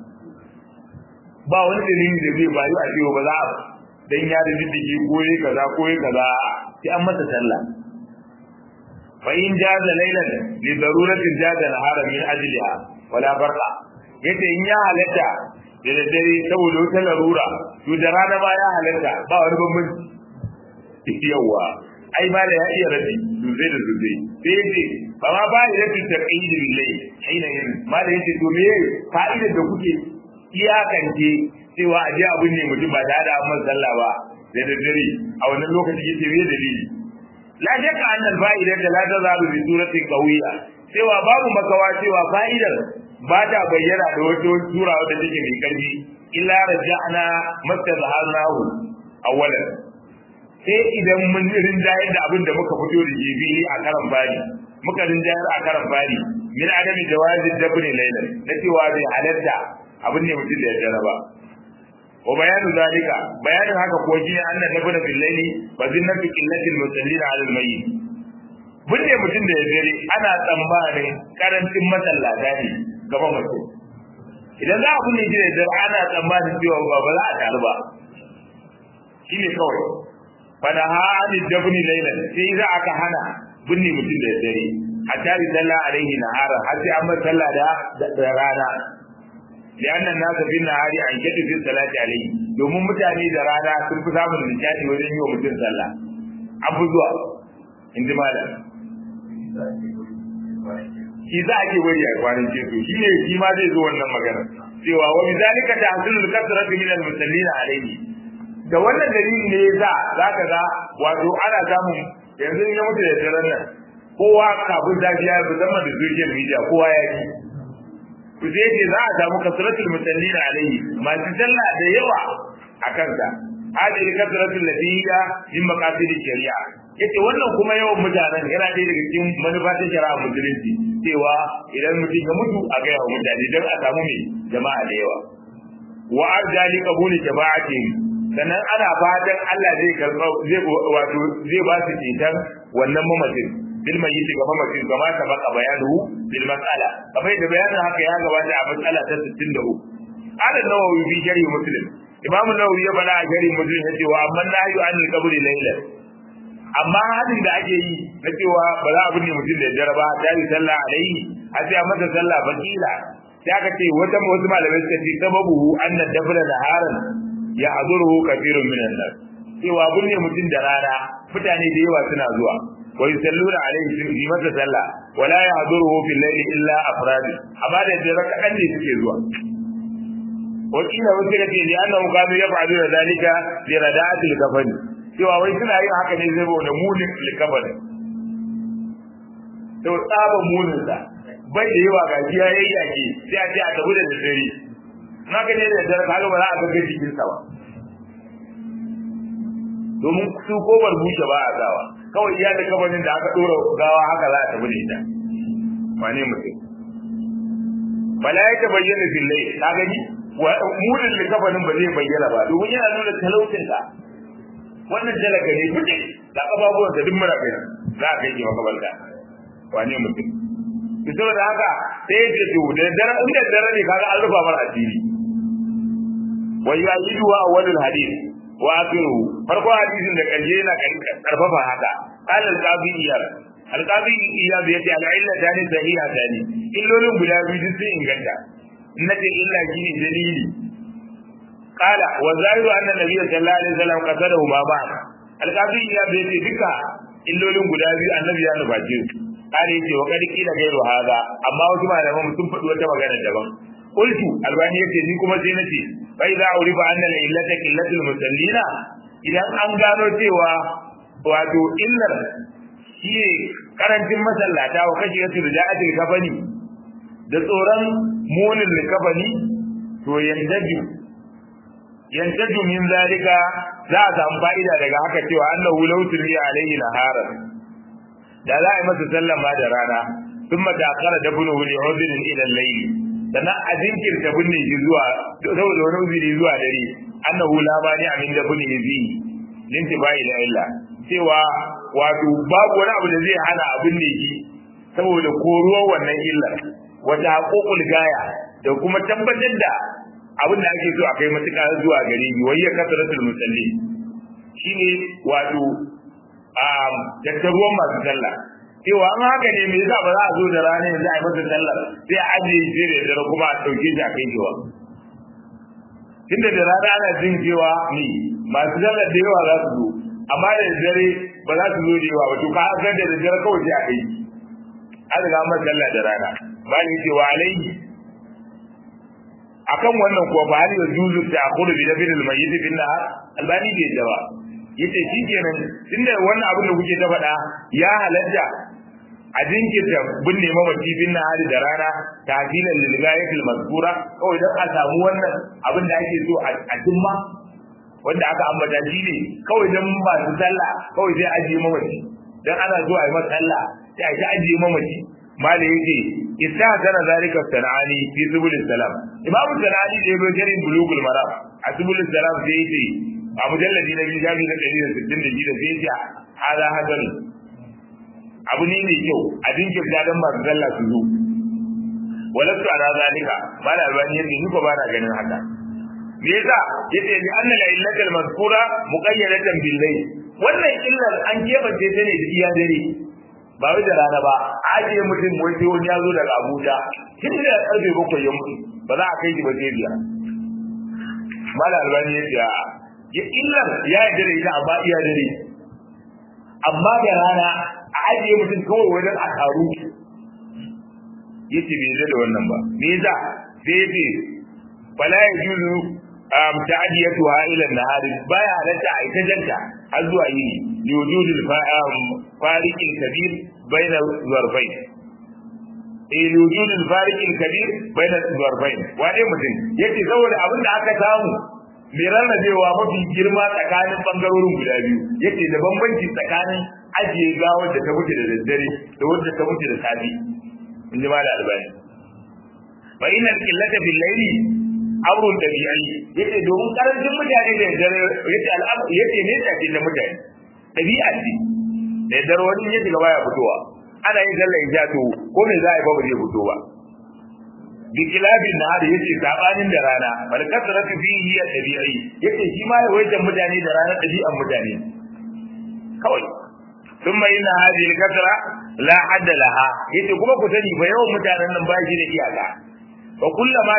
ba wani dalili da zai bayu a cewa ba za a dan ya da diddigi ko yi kaza ko yi kaza sai an masa sallah fa in jaza laylan li daruratin jaza nahara min ajliha wala farqa yace in ya halatta da daddare saboda wata larura to da rana ma ya halatta ba wani bambanci yawa ai ma da ya iya rabi duzai da duzai sai yace ba ma ba da rabi taqidil lay hina yin ma da yace to me fa'idar da kuke iyakance cewa a je abin ne mutum ba tare da amma sallah ba da daddare a wannan lokaci yake me dalili la shakka anna al-fa'ida da la tazalu bi suratin qawiyya cewa babu makawa cewa fa'idar ba ta bayyana da wata sura wadda take mai karfi illa raja'na mastazharnahu awwalan sai idan mun rinjayar da abin da muka fito da jibi a karan bari muka rinjayar a karan bari min adami jawazi dabni laylan na cewa bai halatta abin ne mutum da ya jaraba wa bayanu zalika bayanin haka ko shi annan nabuna bil layli wa zinnatu qillatil musallin ala al mayyit binne mutum da ya dare ana tsammanin karancin masallata ne gaban mutum idan za a binne shi da dare ana tsammanin cewa ba ba za a taru ba shi ne kawai fada hali dabni laylan sai za aka hana binne mutum da dare hatta bi sallah alaihi nahara har sai an sallah da rana لأن الناس في النهار عن كتب في الصلاة عليه domin mutane da rana sun fi samun nishadi wajen yi wa mutum sallah an fi zuwa in ji malam shi za a ke bari a kwanan ceto shi ne shi ma zai zo wannan magana cewa wa bizalika tahsilul kasratu min al-musallina alayhi da wannan dalili ne yasa zaka ga wato ana samun yanzu ya mutu da daren nan kowa kafin zafiya musamman da social media kowa ya yi ku je ce za a samu kasratul musallina alaihi masu sallah da yawa a kansa hadhihi kasratul ladiyya min maqasid shari'a yace wannan kuma yawan mutanen yana ɗaya daga cikin manufa ta shari'a musulunci cewa idan mutum ya mutu a ga yawan mutane don a samu mai jama'a da yawa wa arjali qabuli jama'ati sannan ana fatan Allah zai karɓa zai wato zai ba su ceton wannan mamacin bil mayyit ga mamacin kama ta baka bayanu bil mas'ala kamar da bayanin haka ya gabata a matsala ta 63 ala nawawi fi sharhi muslim imamu nawawi ya bala a sharhi muslim ya ce wa amma nahyu an qabri layla amma hadin da ake yi na cewa ba za a binne mutum da jaraba ta yi sallah alaihi a sai a masa sallah bakila sai aka ce wata wasu malamai suka ce sababu anna dabra naharan ya haduru kathirun minan nas cewa binne mutum da rana mutane da yawa suna zuwa ويصلون عليه في متى صلى ولا يحضره في الليل الا افراد amma da dare kadan ne suke zuwa wakila wasu da ke li annahu kanu yaf'aluna zalika li rada'atil kafani cewa wai suna yin haka ne saboda munin likafani to tsaba munin sa bai da yawa ga jiya yayi yake sai a ce a tabu da dare na ga ne da dare kaga ba za a ga jikin sa ba domin su ko bushe ba a zawa kawai iya da kabarin da aka dora gawa haka za a tabu da ita wane mutum bala ya ta bayyana fillai ka gani mudin likafanin ba zai bayyana ba domin yana nuna talaucin ka wannan talaka ne kuke da kafafuwan da duk mara bayan za a kai ki makabalta wane mutum to saboda haka sai ya ce to da dare inda dare ne kaga an rufa mar asiri wa yajidu wa awwalul hadith wa akhiru farko hadisin da karshe yana karfafa haka qala al-qabi iyar al-qabi iyar yace al-illa tani sahiha tani illolin guda biyu sun inganta nace illa shine dalili qala wa zahiru anna nabiyyu sallallahu alaihi wasallam qasadahu ma ba al-qabi iyar yace duka illolin guda biyu annabi ya nuface su kare yace wa kadi kila gairu hada amma wasu malaman sun faɗi wata magana daban qultu albani yace ni kuma sai nace fa idza urifa anna la illata qillatul musallina idan an gano cewa wato illar shi karancin masallata wa kashi yato da ja'atul kafani da tsoron munin likafani to yandaju yandaju min zalika za a samu fa'ida daga haka cewa annahu law tuliya alaihi naharan da za a yi masa sallama da rana sun matakara da bunu wuli uzurin ilan laili sannan a jinkirta binne shi zuwa saboda wani uzuri zuwa dare annahu la bani amin da binne shi linti bai la illa cewa wato babu wani abu da zai hana abin ne shi saboda koruwar wannan illar wata haƙoƙul gaya da kuma tabbatar da abin da ake so a kai matuƙa zuwa gare ni wayya kasaratul musalli shine wato tattaruwan masu sallah cewa an haka ne me yasa ba za a zo da rana yanzu a yi masa sallar sai a ajiye shi da dare kuma a ɗauke shi a kai shi wa tunda da rana ana jin cewa ni masu sallar da yawa za su zo amma da dare ba za su zo da yawa ba to ka san da dare kawai sai a kai shi an riga masa sallah da rana ba ni cewa alaihi akan wannan kuwa ba hali juzu ta akhuru bi dabil mayyit bin nahar albani bai da ba yace shikenan tunda wannan abin da kuke ta faɗa ya halatta a jinkirta binne mamaci bin nahar da rana ta'dilan lil ghayatil mazkura kawai dan a samu wannan abin da ake so a cimma wanda aka ambata shi ne kawai dan ba su sallah kawai sai ajiye mamaci dan ana so a yi masa sallah sai a ji ajiye mamaci malai yake isa kana zalika sanani fi subul salam imamu sanani da yabo jarin bulugul maram a subul salam sai yace a mujalladi na biyu shafi na ɗari da sittin da biyu da sai yace hada hadan abu ne mai kyau a jinkirta dan masu sallah su zo walastu ala zalika mala albani yace ni ko ba na ganin haka me yasa yace li anna la illatal mazkura muqayyadatan bil layl wannan illar an kebance ta ne da iya dare ba wai da rana ba ajiye mutum wai sai wani ya zo daga Abuja tun da karfe bakwai ya mutu ba za a kai shi ba sai biyar mala albani ya ce ya illar ya yi dare ita amma iya dare amma da rana a ajiye mutum kawai wajen a taru ya ce bai da wannan ba me yasa sai ya ce fala ya juzu ta'adiyatuha ila an-nahari baya halatta a ita janta har zuwa yini liwujud al-fariq al-kabir bayna zarfayn eh liwujud al-fariq al-kabir bayna zarfayn wane mutum yace saboda abin da aka samu mai rarrabewa mafi girma tsakanin bangarorin guda biyu yace da bambanci tsakanin ajiye gawar da ta mutu da daddare da wadda ta mutu da safi in ji da albani fa inna al-qillata bil layli amrun dabi'i yace domin karancin mutane da dare yace al'amr yace ne tafi da mutane dabi'a ce da dare wani ya shiga baya fitowa ana yin sallar isha to ko me za a yi ba zai fito ba bi kilabin na da yace sabanin da rana bal kasratu fihi ya dabi'i yace shi ma yawaitan mutane da rana dabi'an mutane kawai thumma inna hadhihi al-kasra la hadda laha yace kuma ku sani fa yawan mutanen nan ba shi da iyaka wa kullama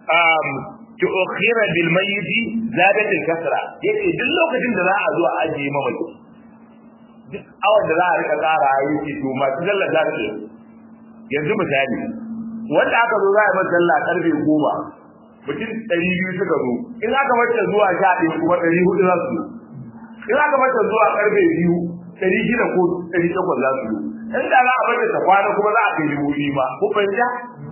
tu'khira bil mayyit zadat al kasra yace duk lokacin da za a zo a ajiye mamaci duk awan da za a rika tsara yace to masu sallah za su yanzu misali wanda aka zo za a yi masa sallah karfe goma mutum ɗari biyu suka zo in aka mata zuwa sha ɗaya kuma ɗari hudu za su zo in aka mata zuwa ƙarfe biyu ɗari shida ko ɗari takwas za su zo in da za a mata ta kwana kuma za a kai dubu biyu ma ko fahimta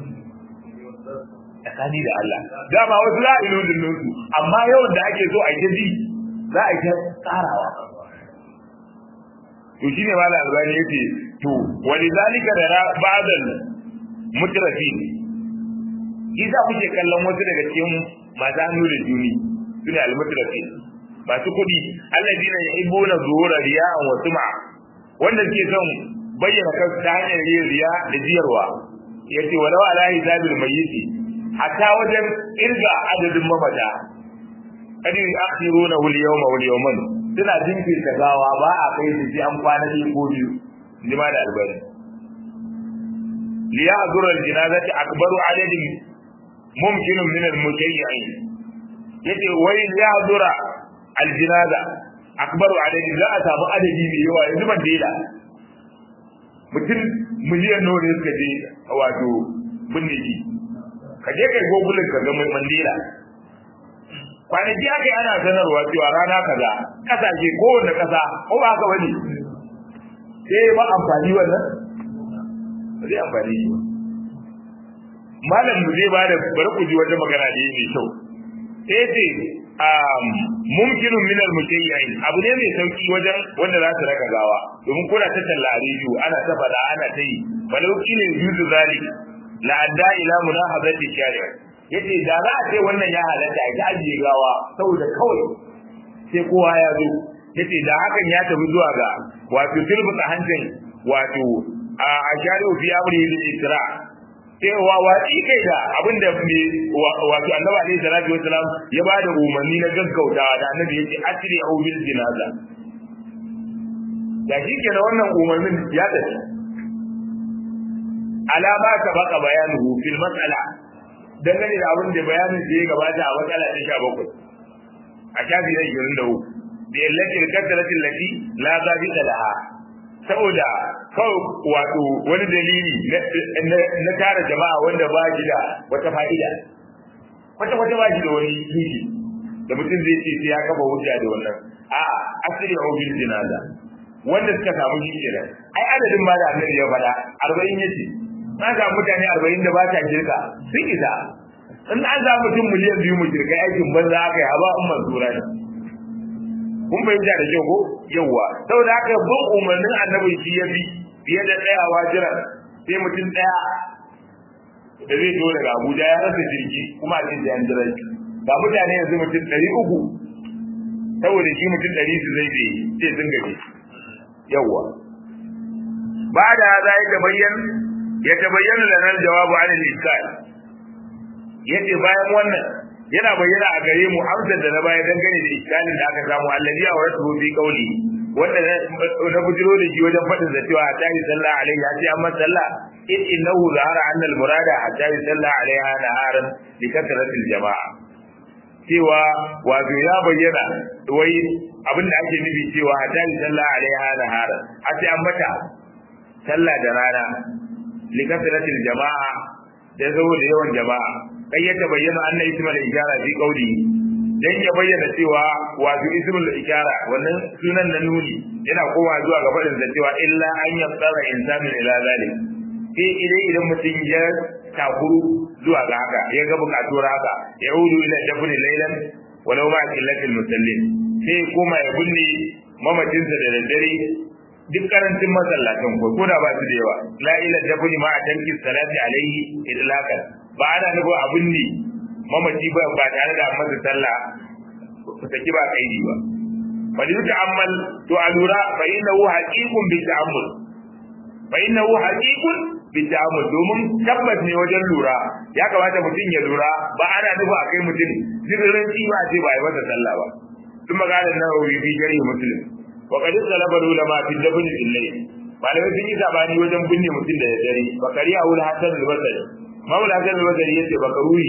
tsakani da Allah dama wasu za a yi lodin su amma yawan da ake so a yi ji za a yi tsarawa to shine malam albani yace to walidhalika da ba'dal mutrafin Isa kuke kallon wasu daga cikin masu hannu da juni sune al-mutrafin masu kuɗi alladina yuhibbuna zuhura riya'an wa sum'a wanda suke son bayyana kansu ta hanyar yin riya da jiyarwa yace walau ala hisabil mayyiti hatta wajen irga adadin mamata kadi akhiruna wal yawma wal yawman suna jinkirta gawa ba a kai su ji an kwana ɗaya ko biyu jima da albani liya azura aljinazati akbaru adadin mumkinun min almutayyin yace wai liya azura aljinaza akbaru adadin za a samu adadi mai yawa yanzu ban daida mutum miliyan nawa ne suka je wato binne shi ka je kai gogulin ka ga mandela kwanaki aka yi ana sanarwa cewa rana kaza kasashe kowanne kasa ko ba haka bane sai ba amfani wannan ba zai amfani shi malam mu zai bada bari ku ji wata magana da yake kyau sai ce um mumkinun min al-mutayyin abu ne mai sauki wajen wanda za su raka gawa domin kuna ta talla a rediyo ana ta fada ana ta yi walau kine yuzu zalik la adda ila munahazati shari'a yace da za a ce wannan ya halatta ya ajiye gawa saboda kawai sai kowa ya zo yace da hakan ya tafi zuwa ga wato tilbuta hancin wato a ashari fi amri bil isra sai wa wadi kai da abinda me wato annabi alaihi salatu wasalam ya bada umarni na gaggautawa da annabi yace asri au bil jinaza da shi kenan wannan umarnin ya tafi alama ta baka bayanuhu fil mas'ala dangane da abin da bayanin da ya gabata a matsala ta sha bakwai a shafi na ishirin da uku da yallaci da kaddaratin lati la zabi da laha saboda kawai wato wani dalili na tara jama'a wanda ba shi da wata fa'ida kwata kwata ba shi da wani tushe da mutum zai ce sai ya kafa hujja da wannan a'a asiri a bil jinaza wanda suka samu shi kenan ai adadin ma da annabi ya faɗa arba'in yace na ga mutane arba'in da ba ta shirka sun isa in an za mutum miliyan biyu mu shirka aikin banza aka yi haba in mansura ne kun fahimta da kyau ko yawwa saboda haka bin umarnin annabi shi ya bi fiye da tsayawa jiran sai mutum ɗaya da zai zo daga abuja ya rasa jirgi kuma a cikin an jira shi ga mutane yanzu mutum ɗari uku saboda shi mutum ɗari su zai bai sai sun gaji yawwa ba da za ya bayyana ya tabayyana lana jawabu an al-iskal yace bayan wannan yana bayyana a gare mu amsar da na baya dangane da iskalin da aka samu allazi wa rasu fi qawli wanda na bujiro da shi wajen fadin da cewa hatta yi sallah alaihi ya ce amma sallah in innahu zahara anna al-murada hatta yi sallah alaiha naharan li kasratil jama'a cewa wato ya bayyana wai abin da ake nufi cewa hatta yi sallah alaiha naharan a ce an mata sallah da rana likasratil jama'a da saboda yawan jama'a kai ya bayyana anna ismul ishara fi qawli dan ya bayyana cewa wato ismul ishara wannan sunan na nuni yana kowa zuwa ga fadin da cewa illa an yaqtara insanu ila zalik sai idan idan mutum ya takuru zuwa ga haka ya ga bukatuwar haka ya udu ila dafni laylan walau ma qillatil musallin sai kuma ya binne mamacinsa da daddare duk karancin masallatan ko ko da ba su da yawa la ila dafni ma tanki salati alaihi idlakan ba ana nufin abin ne mamaci ba ba tare da masa sallah saki ba kaidi ba fa li ta'ammal to alura fa innahu haqiqun bi ta'ammul fa innahu haqiqun bi ta'ammul domin tabbas ne wajen lura ya kamata mutum ya lura ba ana nufin akai mutum zirin ba ce ba yi masa sallah ba ثم قال النووي في شرح مسلم وقد اختلف العلماء في الدفن في الليل malamai sun yi sabani wajen binne mutum da dare bakari a wuri hasan al-basri mawul hasan al-basri yace bakaruhi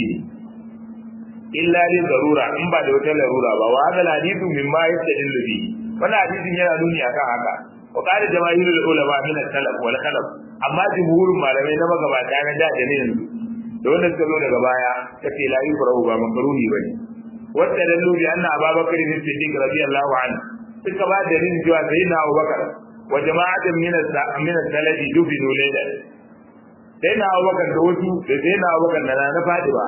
illa li zarura in ba da wata larura ba wa hadal hadithu mimma yastadillu bi wannan hadisin yana nuni akan haka wa qala jamaahirul ulama min al-salaf wal khalaf amma jumhurun malamai na magabata na da da ne yanzu da wanda suka zo daga baya kace la yufrahu ba makruhi bane wanda dallu bi anna ababakar bin siddiq radiyallahu anhu suka ba da rin cewa sayyidina abubakar wa jama'atan min min as-salafi dubinu laylan sayyidina abubakar da wasu da sayyidina abubakar da na fadi ba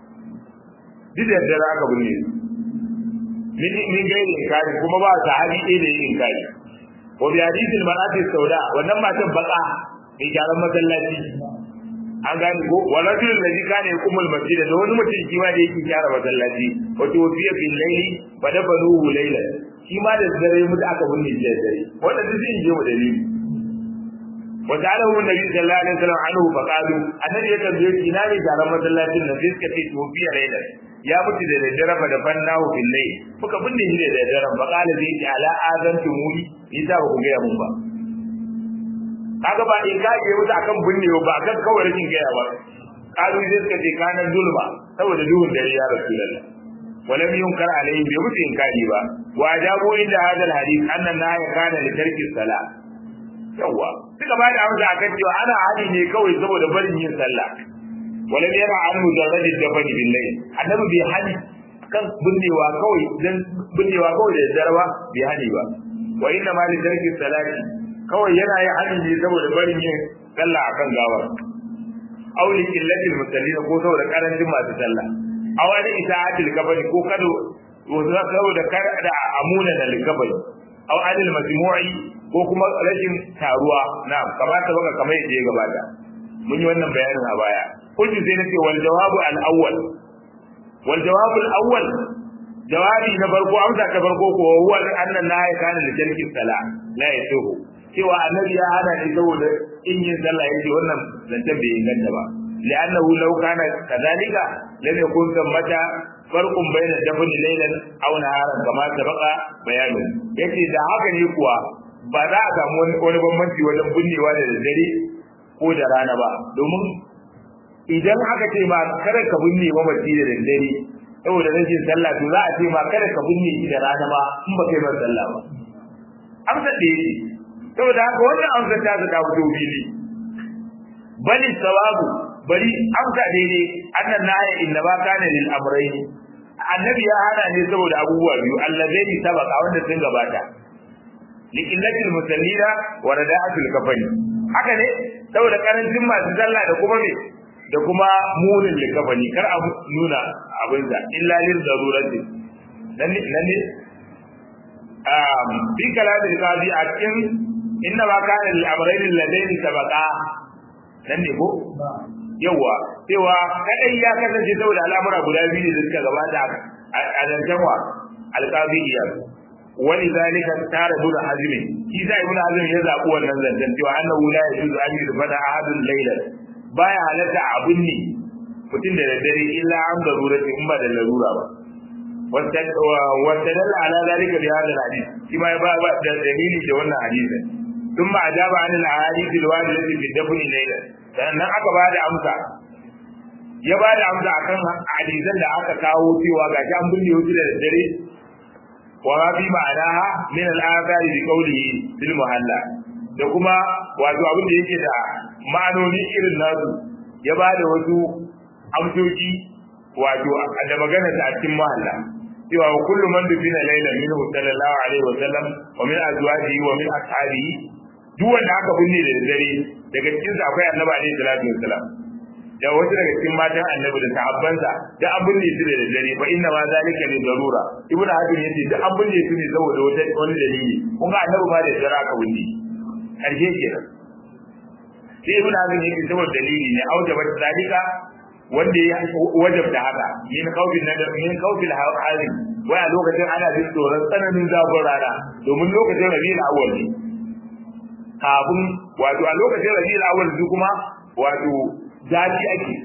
duk da dare aka binne min min gairi inkari kuma ba sahabi ɗaya da yin inkari wa bi hadithil mar'ati sauda wannan matan baka mai gyaran masallaci an gane ko wala rajulun ladhi kana yakumul masjid da wani mutum shi ma da yake gyara masallaci wa tuwfiya bil layli fa dafanuhu laylan shi ma da dare mutu aka binne shi da dare wanda duk zai je mu dalili wa ta'alahu nabi sallallahu alaihi wasallam anhu fa qalu annabi ya tambaye shi na ne gyaran masallacin nan sai suka ce tuwfiya laylan ya mutu da daddare fa da fannahu bil layl muka binne shi da daddare fa qala zai ce ala azantu muni yasa ba ku ga mun ba kaga ba in kage musu akan binne ba akan kawai rashin gaya ba kalu sai suka ce kana zulma saboda duhun dare ya rasulullah walam yunkar alayhi bi musu inkari ba wa ajabu inda hadal hadith annan na ya kana li tarki sala yawa suka ba da amsa akan cewa ana hadi ne kawai saboda barin yin sallah walam yara an mujarrad dafani billahi annabi bai hadi kan binnewa kawai dan binnewa kawai da darwa bai hadi ba wa inna ma li tarki salati kawai yana yin hadin ne saboda barin yin sallah akan gawar aw li qillatil musallin ko saboda karancin masu sallah aw li ita'atil kabari ko kado saboda kar da amuna da likabari aw adil majmu'i ko kuma rashin taruwa na'am kamata baka kamar yadda ya gabata mun yi wannan bayanin a baya kullu sai nace wal jawabu al awwal wal jawabu al awwal jawabi na farko amsa ta farko ko huwa annan la yakana li tarki salah la yasuhu cewa annabi ya hana ni saboda in yin sallah yake wannan zancen bai inganta ba li'annahu law kana kadhalika lam yakun thammata farqun bayna dafn laylan aw naharan kama sabaqa bayanu yace da haka ne kuwa ba za a samu wani bambanci wajen binnewa da daddare ko da rana ba domin idan aka ce ma kada ka binne mamaci da daddare saboda rashin sallah to za a ce ma kada ka binne shi da rana ba in ba kai ba sallah ba amsa da yake saboda haka wannan amsa ta ta fito fili bali sawabu bari amsa daidai annan naya inna ba kana lil amrayn annabi ya hana ne saboda abubuwa biyu allazaini sabaka wanda sun gabata liqillatil musallina wa rada'atul kafani haka ne saboda karancin masu sallah da kuma me da kuma munin likafani kar a nuna abin da illa lil darurati nan ne nan ne um bi kalamin qadi a cikin inna ma kana lil amrayn alladaini sabaqa nan ne ko yawa cewa kadai ya kasance saboda al'amura guda biyu da suka gabata a zancenwa alqabiyya wani zalika tare da hazmi shi sai ibn hazmi ya zabi wannan zancen cewa annahu la yajuzu an yurfada ahadun laylan baya halatta abun ne mutum da daddare illa an darurati in ba da larura ba واستدل على ذلك بهذا الحديث كما يبقى دليل جوانا حديثا ثم أجاب عن الأحاديث الواردة في الدفن ليلا sannan aka ba da amsa ya ba da amsa akan hadisan da aka kawo cewa ga an binne wuce da daddare wa ma fi ma'anaha min al-athari bi qawlihi bil muhalla da kuma wato abin da yake da ma'anoni irin nasu ya ba da wasu amsoci wato da magana ta cikin muhalla cewa wa kullu man dufina laylan minhu sallallahu alaihi wa sallam wa min azwajihi wa min ashabihi duk wanda aka binne da dare daga cikin sa akwai annabi alaihi salatu wasalam da wasu daga cikin matan annabi da sahabbansa da an binne su da dare fa inna ma zalika li darura ibnu hajar yace da an binne su ne saboda wani dalili kun ga annabi ma da dare aka binne karshe kenan sai ibnu hajar yace saboda dalili ne aujaba zalika wanda ya wajabta haka yin kaufin na da yin kaufin halin wai a lokacin ana jin tsoron tsananin zafin rana domin lokacin rabiul awwal ne kafin wato a lokacin rabiul awwal su kuma wato zafi ake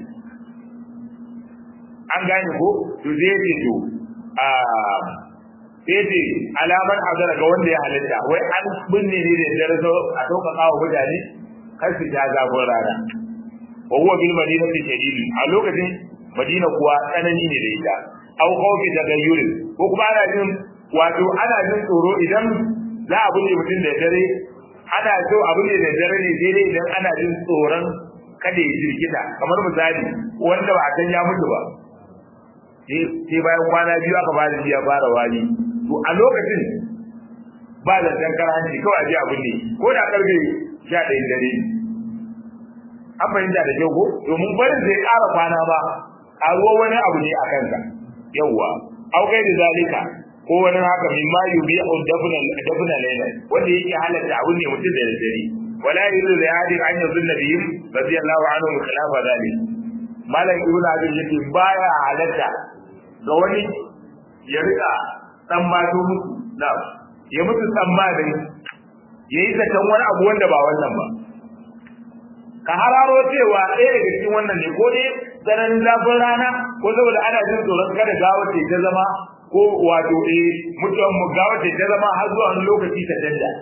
an gane ko to zai ce to a sai ce alamar hazara ga wanda ya halitta wai an binne ne da dare a sauƙaƙa wa mutane kar su ja zafin rana wa huwa bil madinati shadid a lokacin madina kuwa tsanani ne da ita au khawfi tagayyurin ko kuma ana jin wato ana jin tsoro idan za a bude mutum da dare ana so abu ne da dare ne sai dai idan ana jin tsoron kada ya jirgita kamar misali wanda ba a san ya mutu ba sai bayan kwana biyu aka fara ya fara wani to a lokacin ba da tankar hanci kawai a ji abin ne ko da karfe sha ɗayan dare an fahimta da kyau ko domin barin zai ƙara kwana ba ƙaruwa wani abu ne a kansa yawwa au kai da zalika ko wani haka min ma yubi au dafna dafna layla wanda yake halatta abin ne mutum da dare wala yuridu da hadi an yuzun nabiyyin radiyallahu anhu khilafa zalik malam ibnu abin yake baya halatta ga wani ya rika dan mato musu na ya mutu tsammanin yayi zaton wani abu wanda ba wannan ba ka hararo cewa ɗaya daga cikin wannan ne ko dai tsananin zafin rana ko saboda ana jin tsoron kada gawa ce ta zama ko wato eh mutuwan mu gawa ce ta zama har zuwa wani lokaci ta canja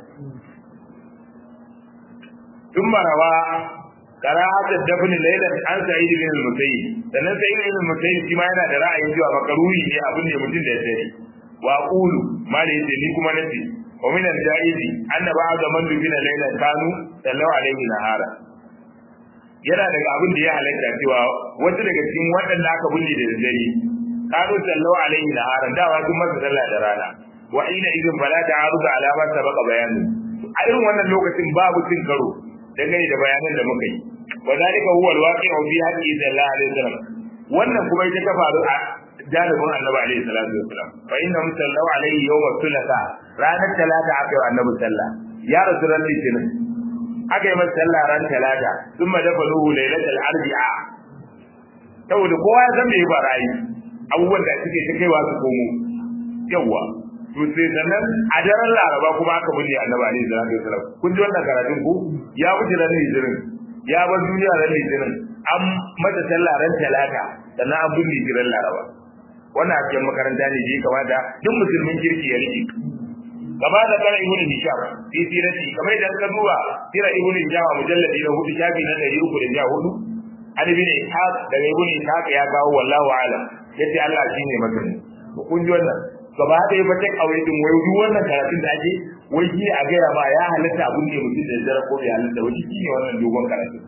tun marawa karahata dafni laylan an sa'id bin al-musayyib sannan sa'id bin al-musayyib shi ma yana da ra'ayin cewa makaruri ne abin ne mutum da ya dare wa qulu mali yace ni kuma nace wa min al-ja'izi anna ba'da man dubina laylan kanu sallallahu alaihi nahara yana daga abin da ya halatta cewa wata daga cikin waɗanda aka binne da dare kanu sallallahu alaihi nahara dawa sun masa sallah da rana wa ina idin fala ta'arudu ala ma sabaqa bayanu a irin wannan lokacin babu cin karo dangane da bayanan da muka yi wa zalika huwa alwaqi'u fi haqqi sallallahu alaihi wasallam wannan kuma ita ta faru a jalibin annabi alaihi salatu wasallam fa inna sallallahu alaihi yawm thulatha ranar talata aka yi annabi sallah ya rasu ran litinin aka yi masa sallah ran talata thumma dafaluhu lailatul arbi'a saboda kowa ya san me ba ra'ayi abubuwan da suke ta kaiwa su komo yawwa to sai sannan a daren laraba kuma aka bude annabi alaihi salatu wasallam kun ji wannan karatun ku ya wuce ran litinin ya bar duniya ran litinin an mata sallah ran talata sannan an bude shi ran laraba wannan a cikin makaranta ne da ya kamata duk musulmin kirki ya rike gaba da kana ibnu hisham fi sirati kamar idan ka duba sira ibnu hisham a mujalladi na hudu shafi na 314 an ibn ishaq daga ibnu ishaq ya kawo wallahu alam yace Allah shine magana kun ji wannan gaba da ya fata kawai din wai duk wannan karatun da ake wai shi a gaya ma ya halatta abun da mutum da dare ko bai halatta wai shi ne wannan dogon karatu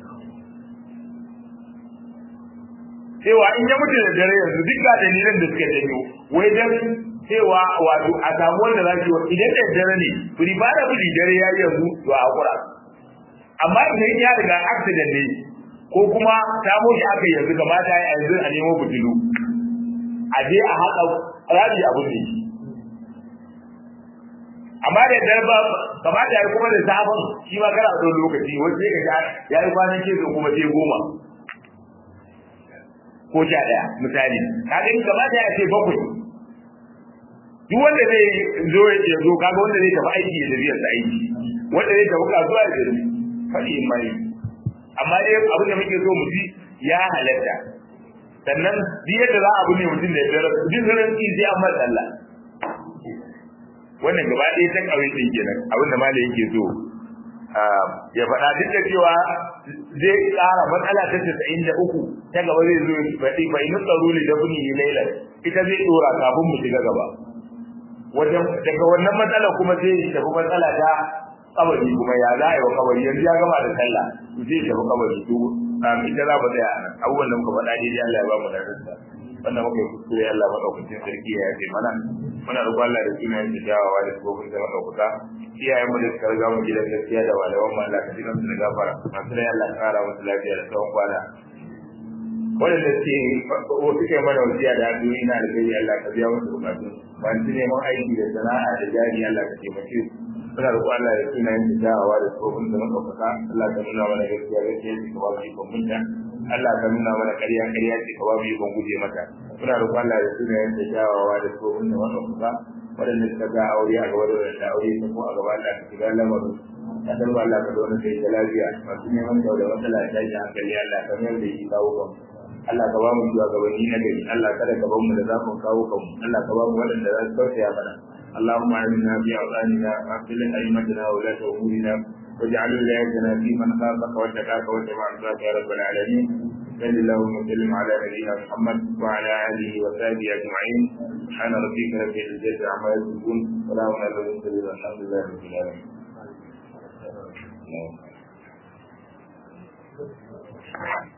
cewa in ya mutu da dare yanzu duk ga dalilan da suka janyo wai dan cewa wato a samu wanda za su yi idan da dare ne furi ba da furi dare ya yanzu to a hakura amma idan ya riga accident ne ko kuma samo shi aka yanzu kamata ya yanzu a nemo butulu a je a haɗa rabi abin da shi amma da dare ba kamata ya kuma da sabon shi ma kana da lokaci wani sai ka ya yi kwanan ke kuma sai goma ko sha ɗaya misali kaga in kamata ya ce bakwai duk wanda zai zo ya zo kaga wanda zai tafi aiki ya tafi yasa aiki wanda zai tafi kasuwa ya tafi faɗi in mai amma dai abin da muke so mu ji ya halatta sannan duk yadda za a abu ne mutum da ya tsara duk zuran ki sai an masa Allah wannan gaba ɗaya ta ƙauye ɗin kenan abin da malai yake so ya faɗa duk da cewa zai ƙara matsala ta casa'in da uku ta gaba zai zo faɗi fa inu tsaro ne da buni laila ita zai ɗora kafin mu shiga gaba wajen daga wannan matsala kuma sai ya tafi matsala ta kabari kuma ya za a yi wa kabari yanzu ya gama da sallah to sai ya tafi kabari to ita za mu tsaya a nan abubuwan da muka faɗa daidai Allah ya ba mu da rasa wannan muka yi kuskure Allah maɗaukacin sarki ya yafe mana muna roƙon Allah da sunayen da jawawa da tsofin da maɗaukaka iyayen mu da suka riga mu gidan gaskiya da walawan mu Allah ka ji kansu da gafara masu rai Allah ka kara musu lafiya da tsawon kwana waɗanda suke suke mana wasiya da addu'o'i na alkhairi Allah ka biya musu bukatun masu neman aiki da sana'a da jari Allah ka taimake su muna roƙon Allah da sunayen da jawawa da tsofin da maɗaukaka Allah ka nuna mana gaskiya gaskiya ce ka ba mu ikon munta Allah ka nuna mana ƙarya ƙarya ce ka ba mu ikon guje mata muna roƙon Allah da sunayen da jawawa da tsofin da maɗaukaka waɗanda suka ga aure a gaba da wadanda aure ta ko a gaba Allah ka shiga lamarin ka san ba Allah ka zo na kai da lafiya masu neman da da matsala ta ji hankali Allah ka mayar da shi kawo kan Allah ka ba mu zuwa gabanni na gari Allah kada ka ba mu da zafin kawo kan Allah ka ba mu waɗanda za su tausaya mana اللهم آمنا في أوطاننا وأصلح أئمتنا وولاة أمورنا واجعل ولايتنا في من خافك واتقاك واتبع رضاك يا رب العالمين صل اللهم وسلم على نبينا محمد وعلى اله وصحبه اجمعين سبحان ربك رب العزه عما يصفون سلام على المرسلين والحمد لله رب العالمين wasallam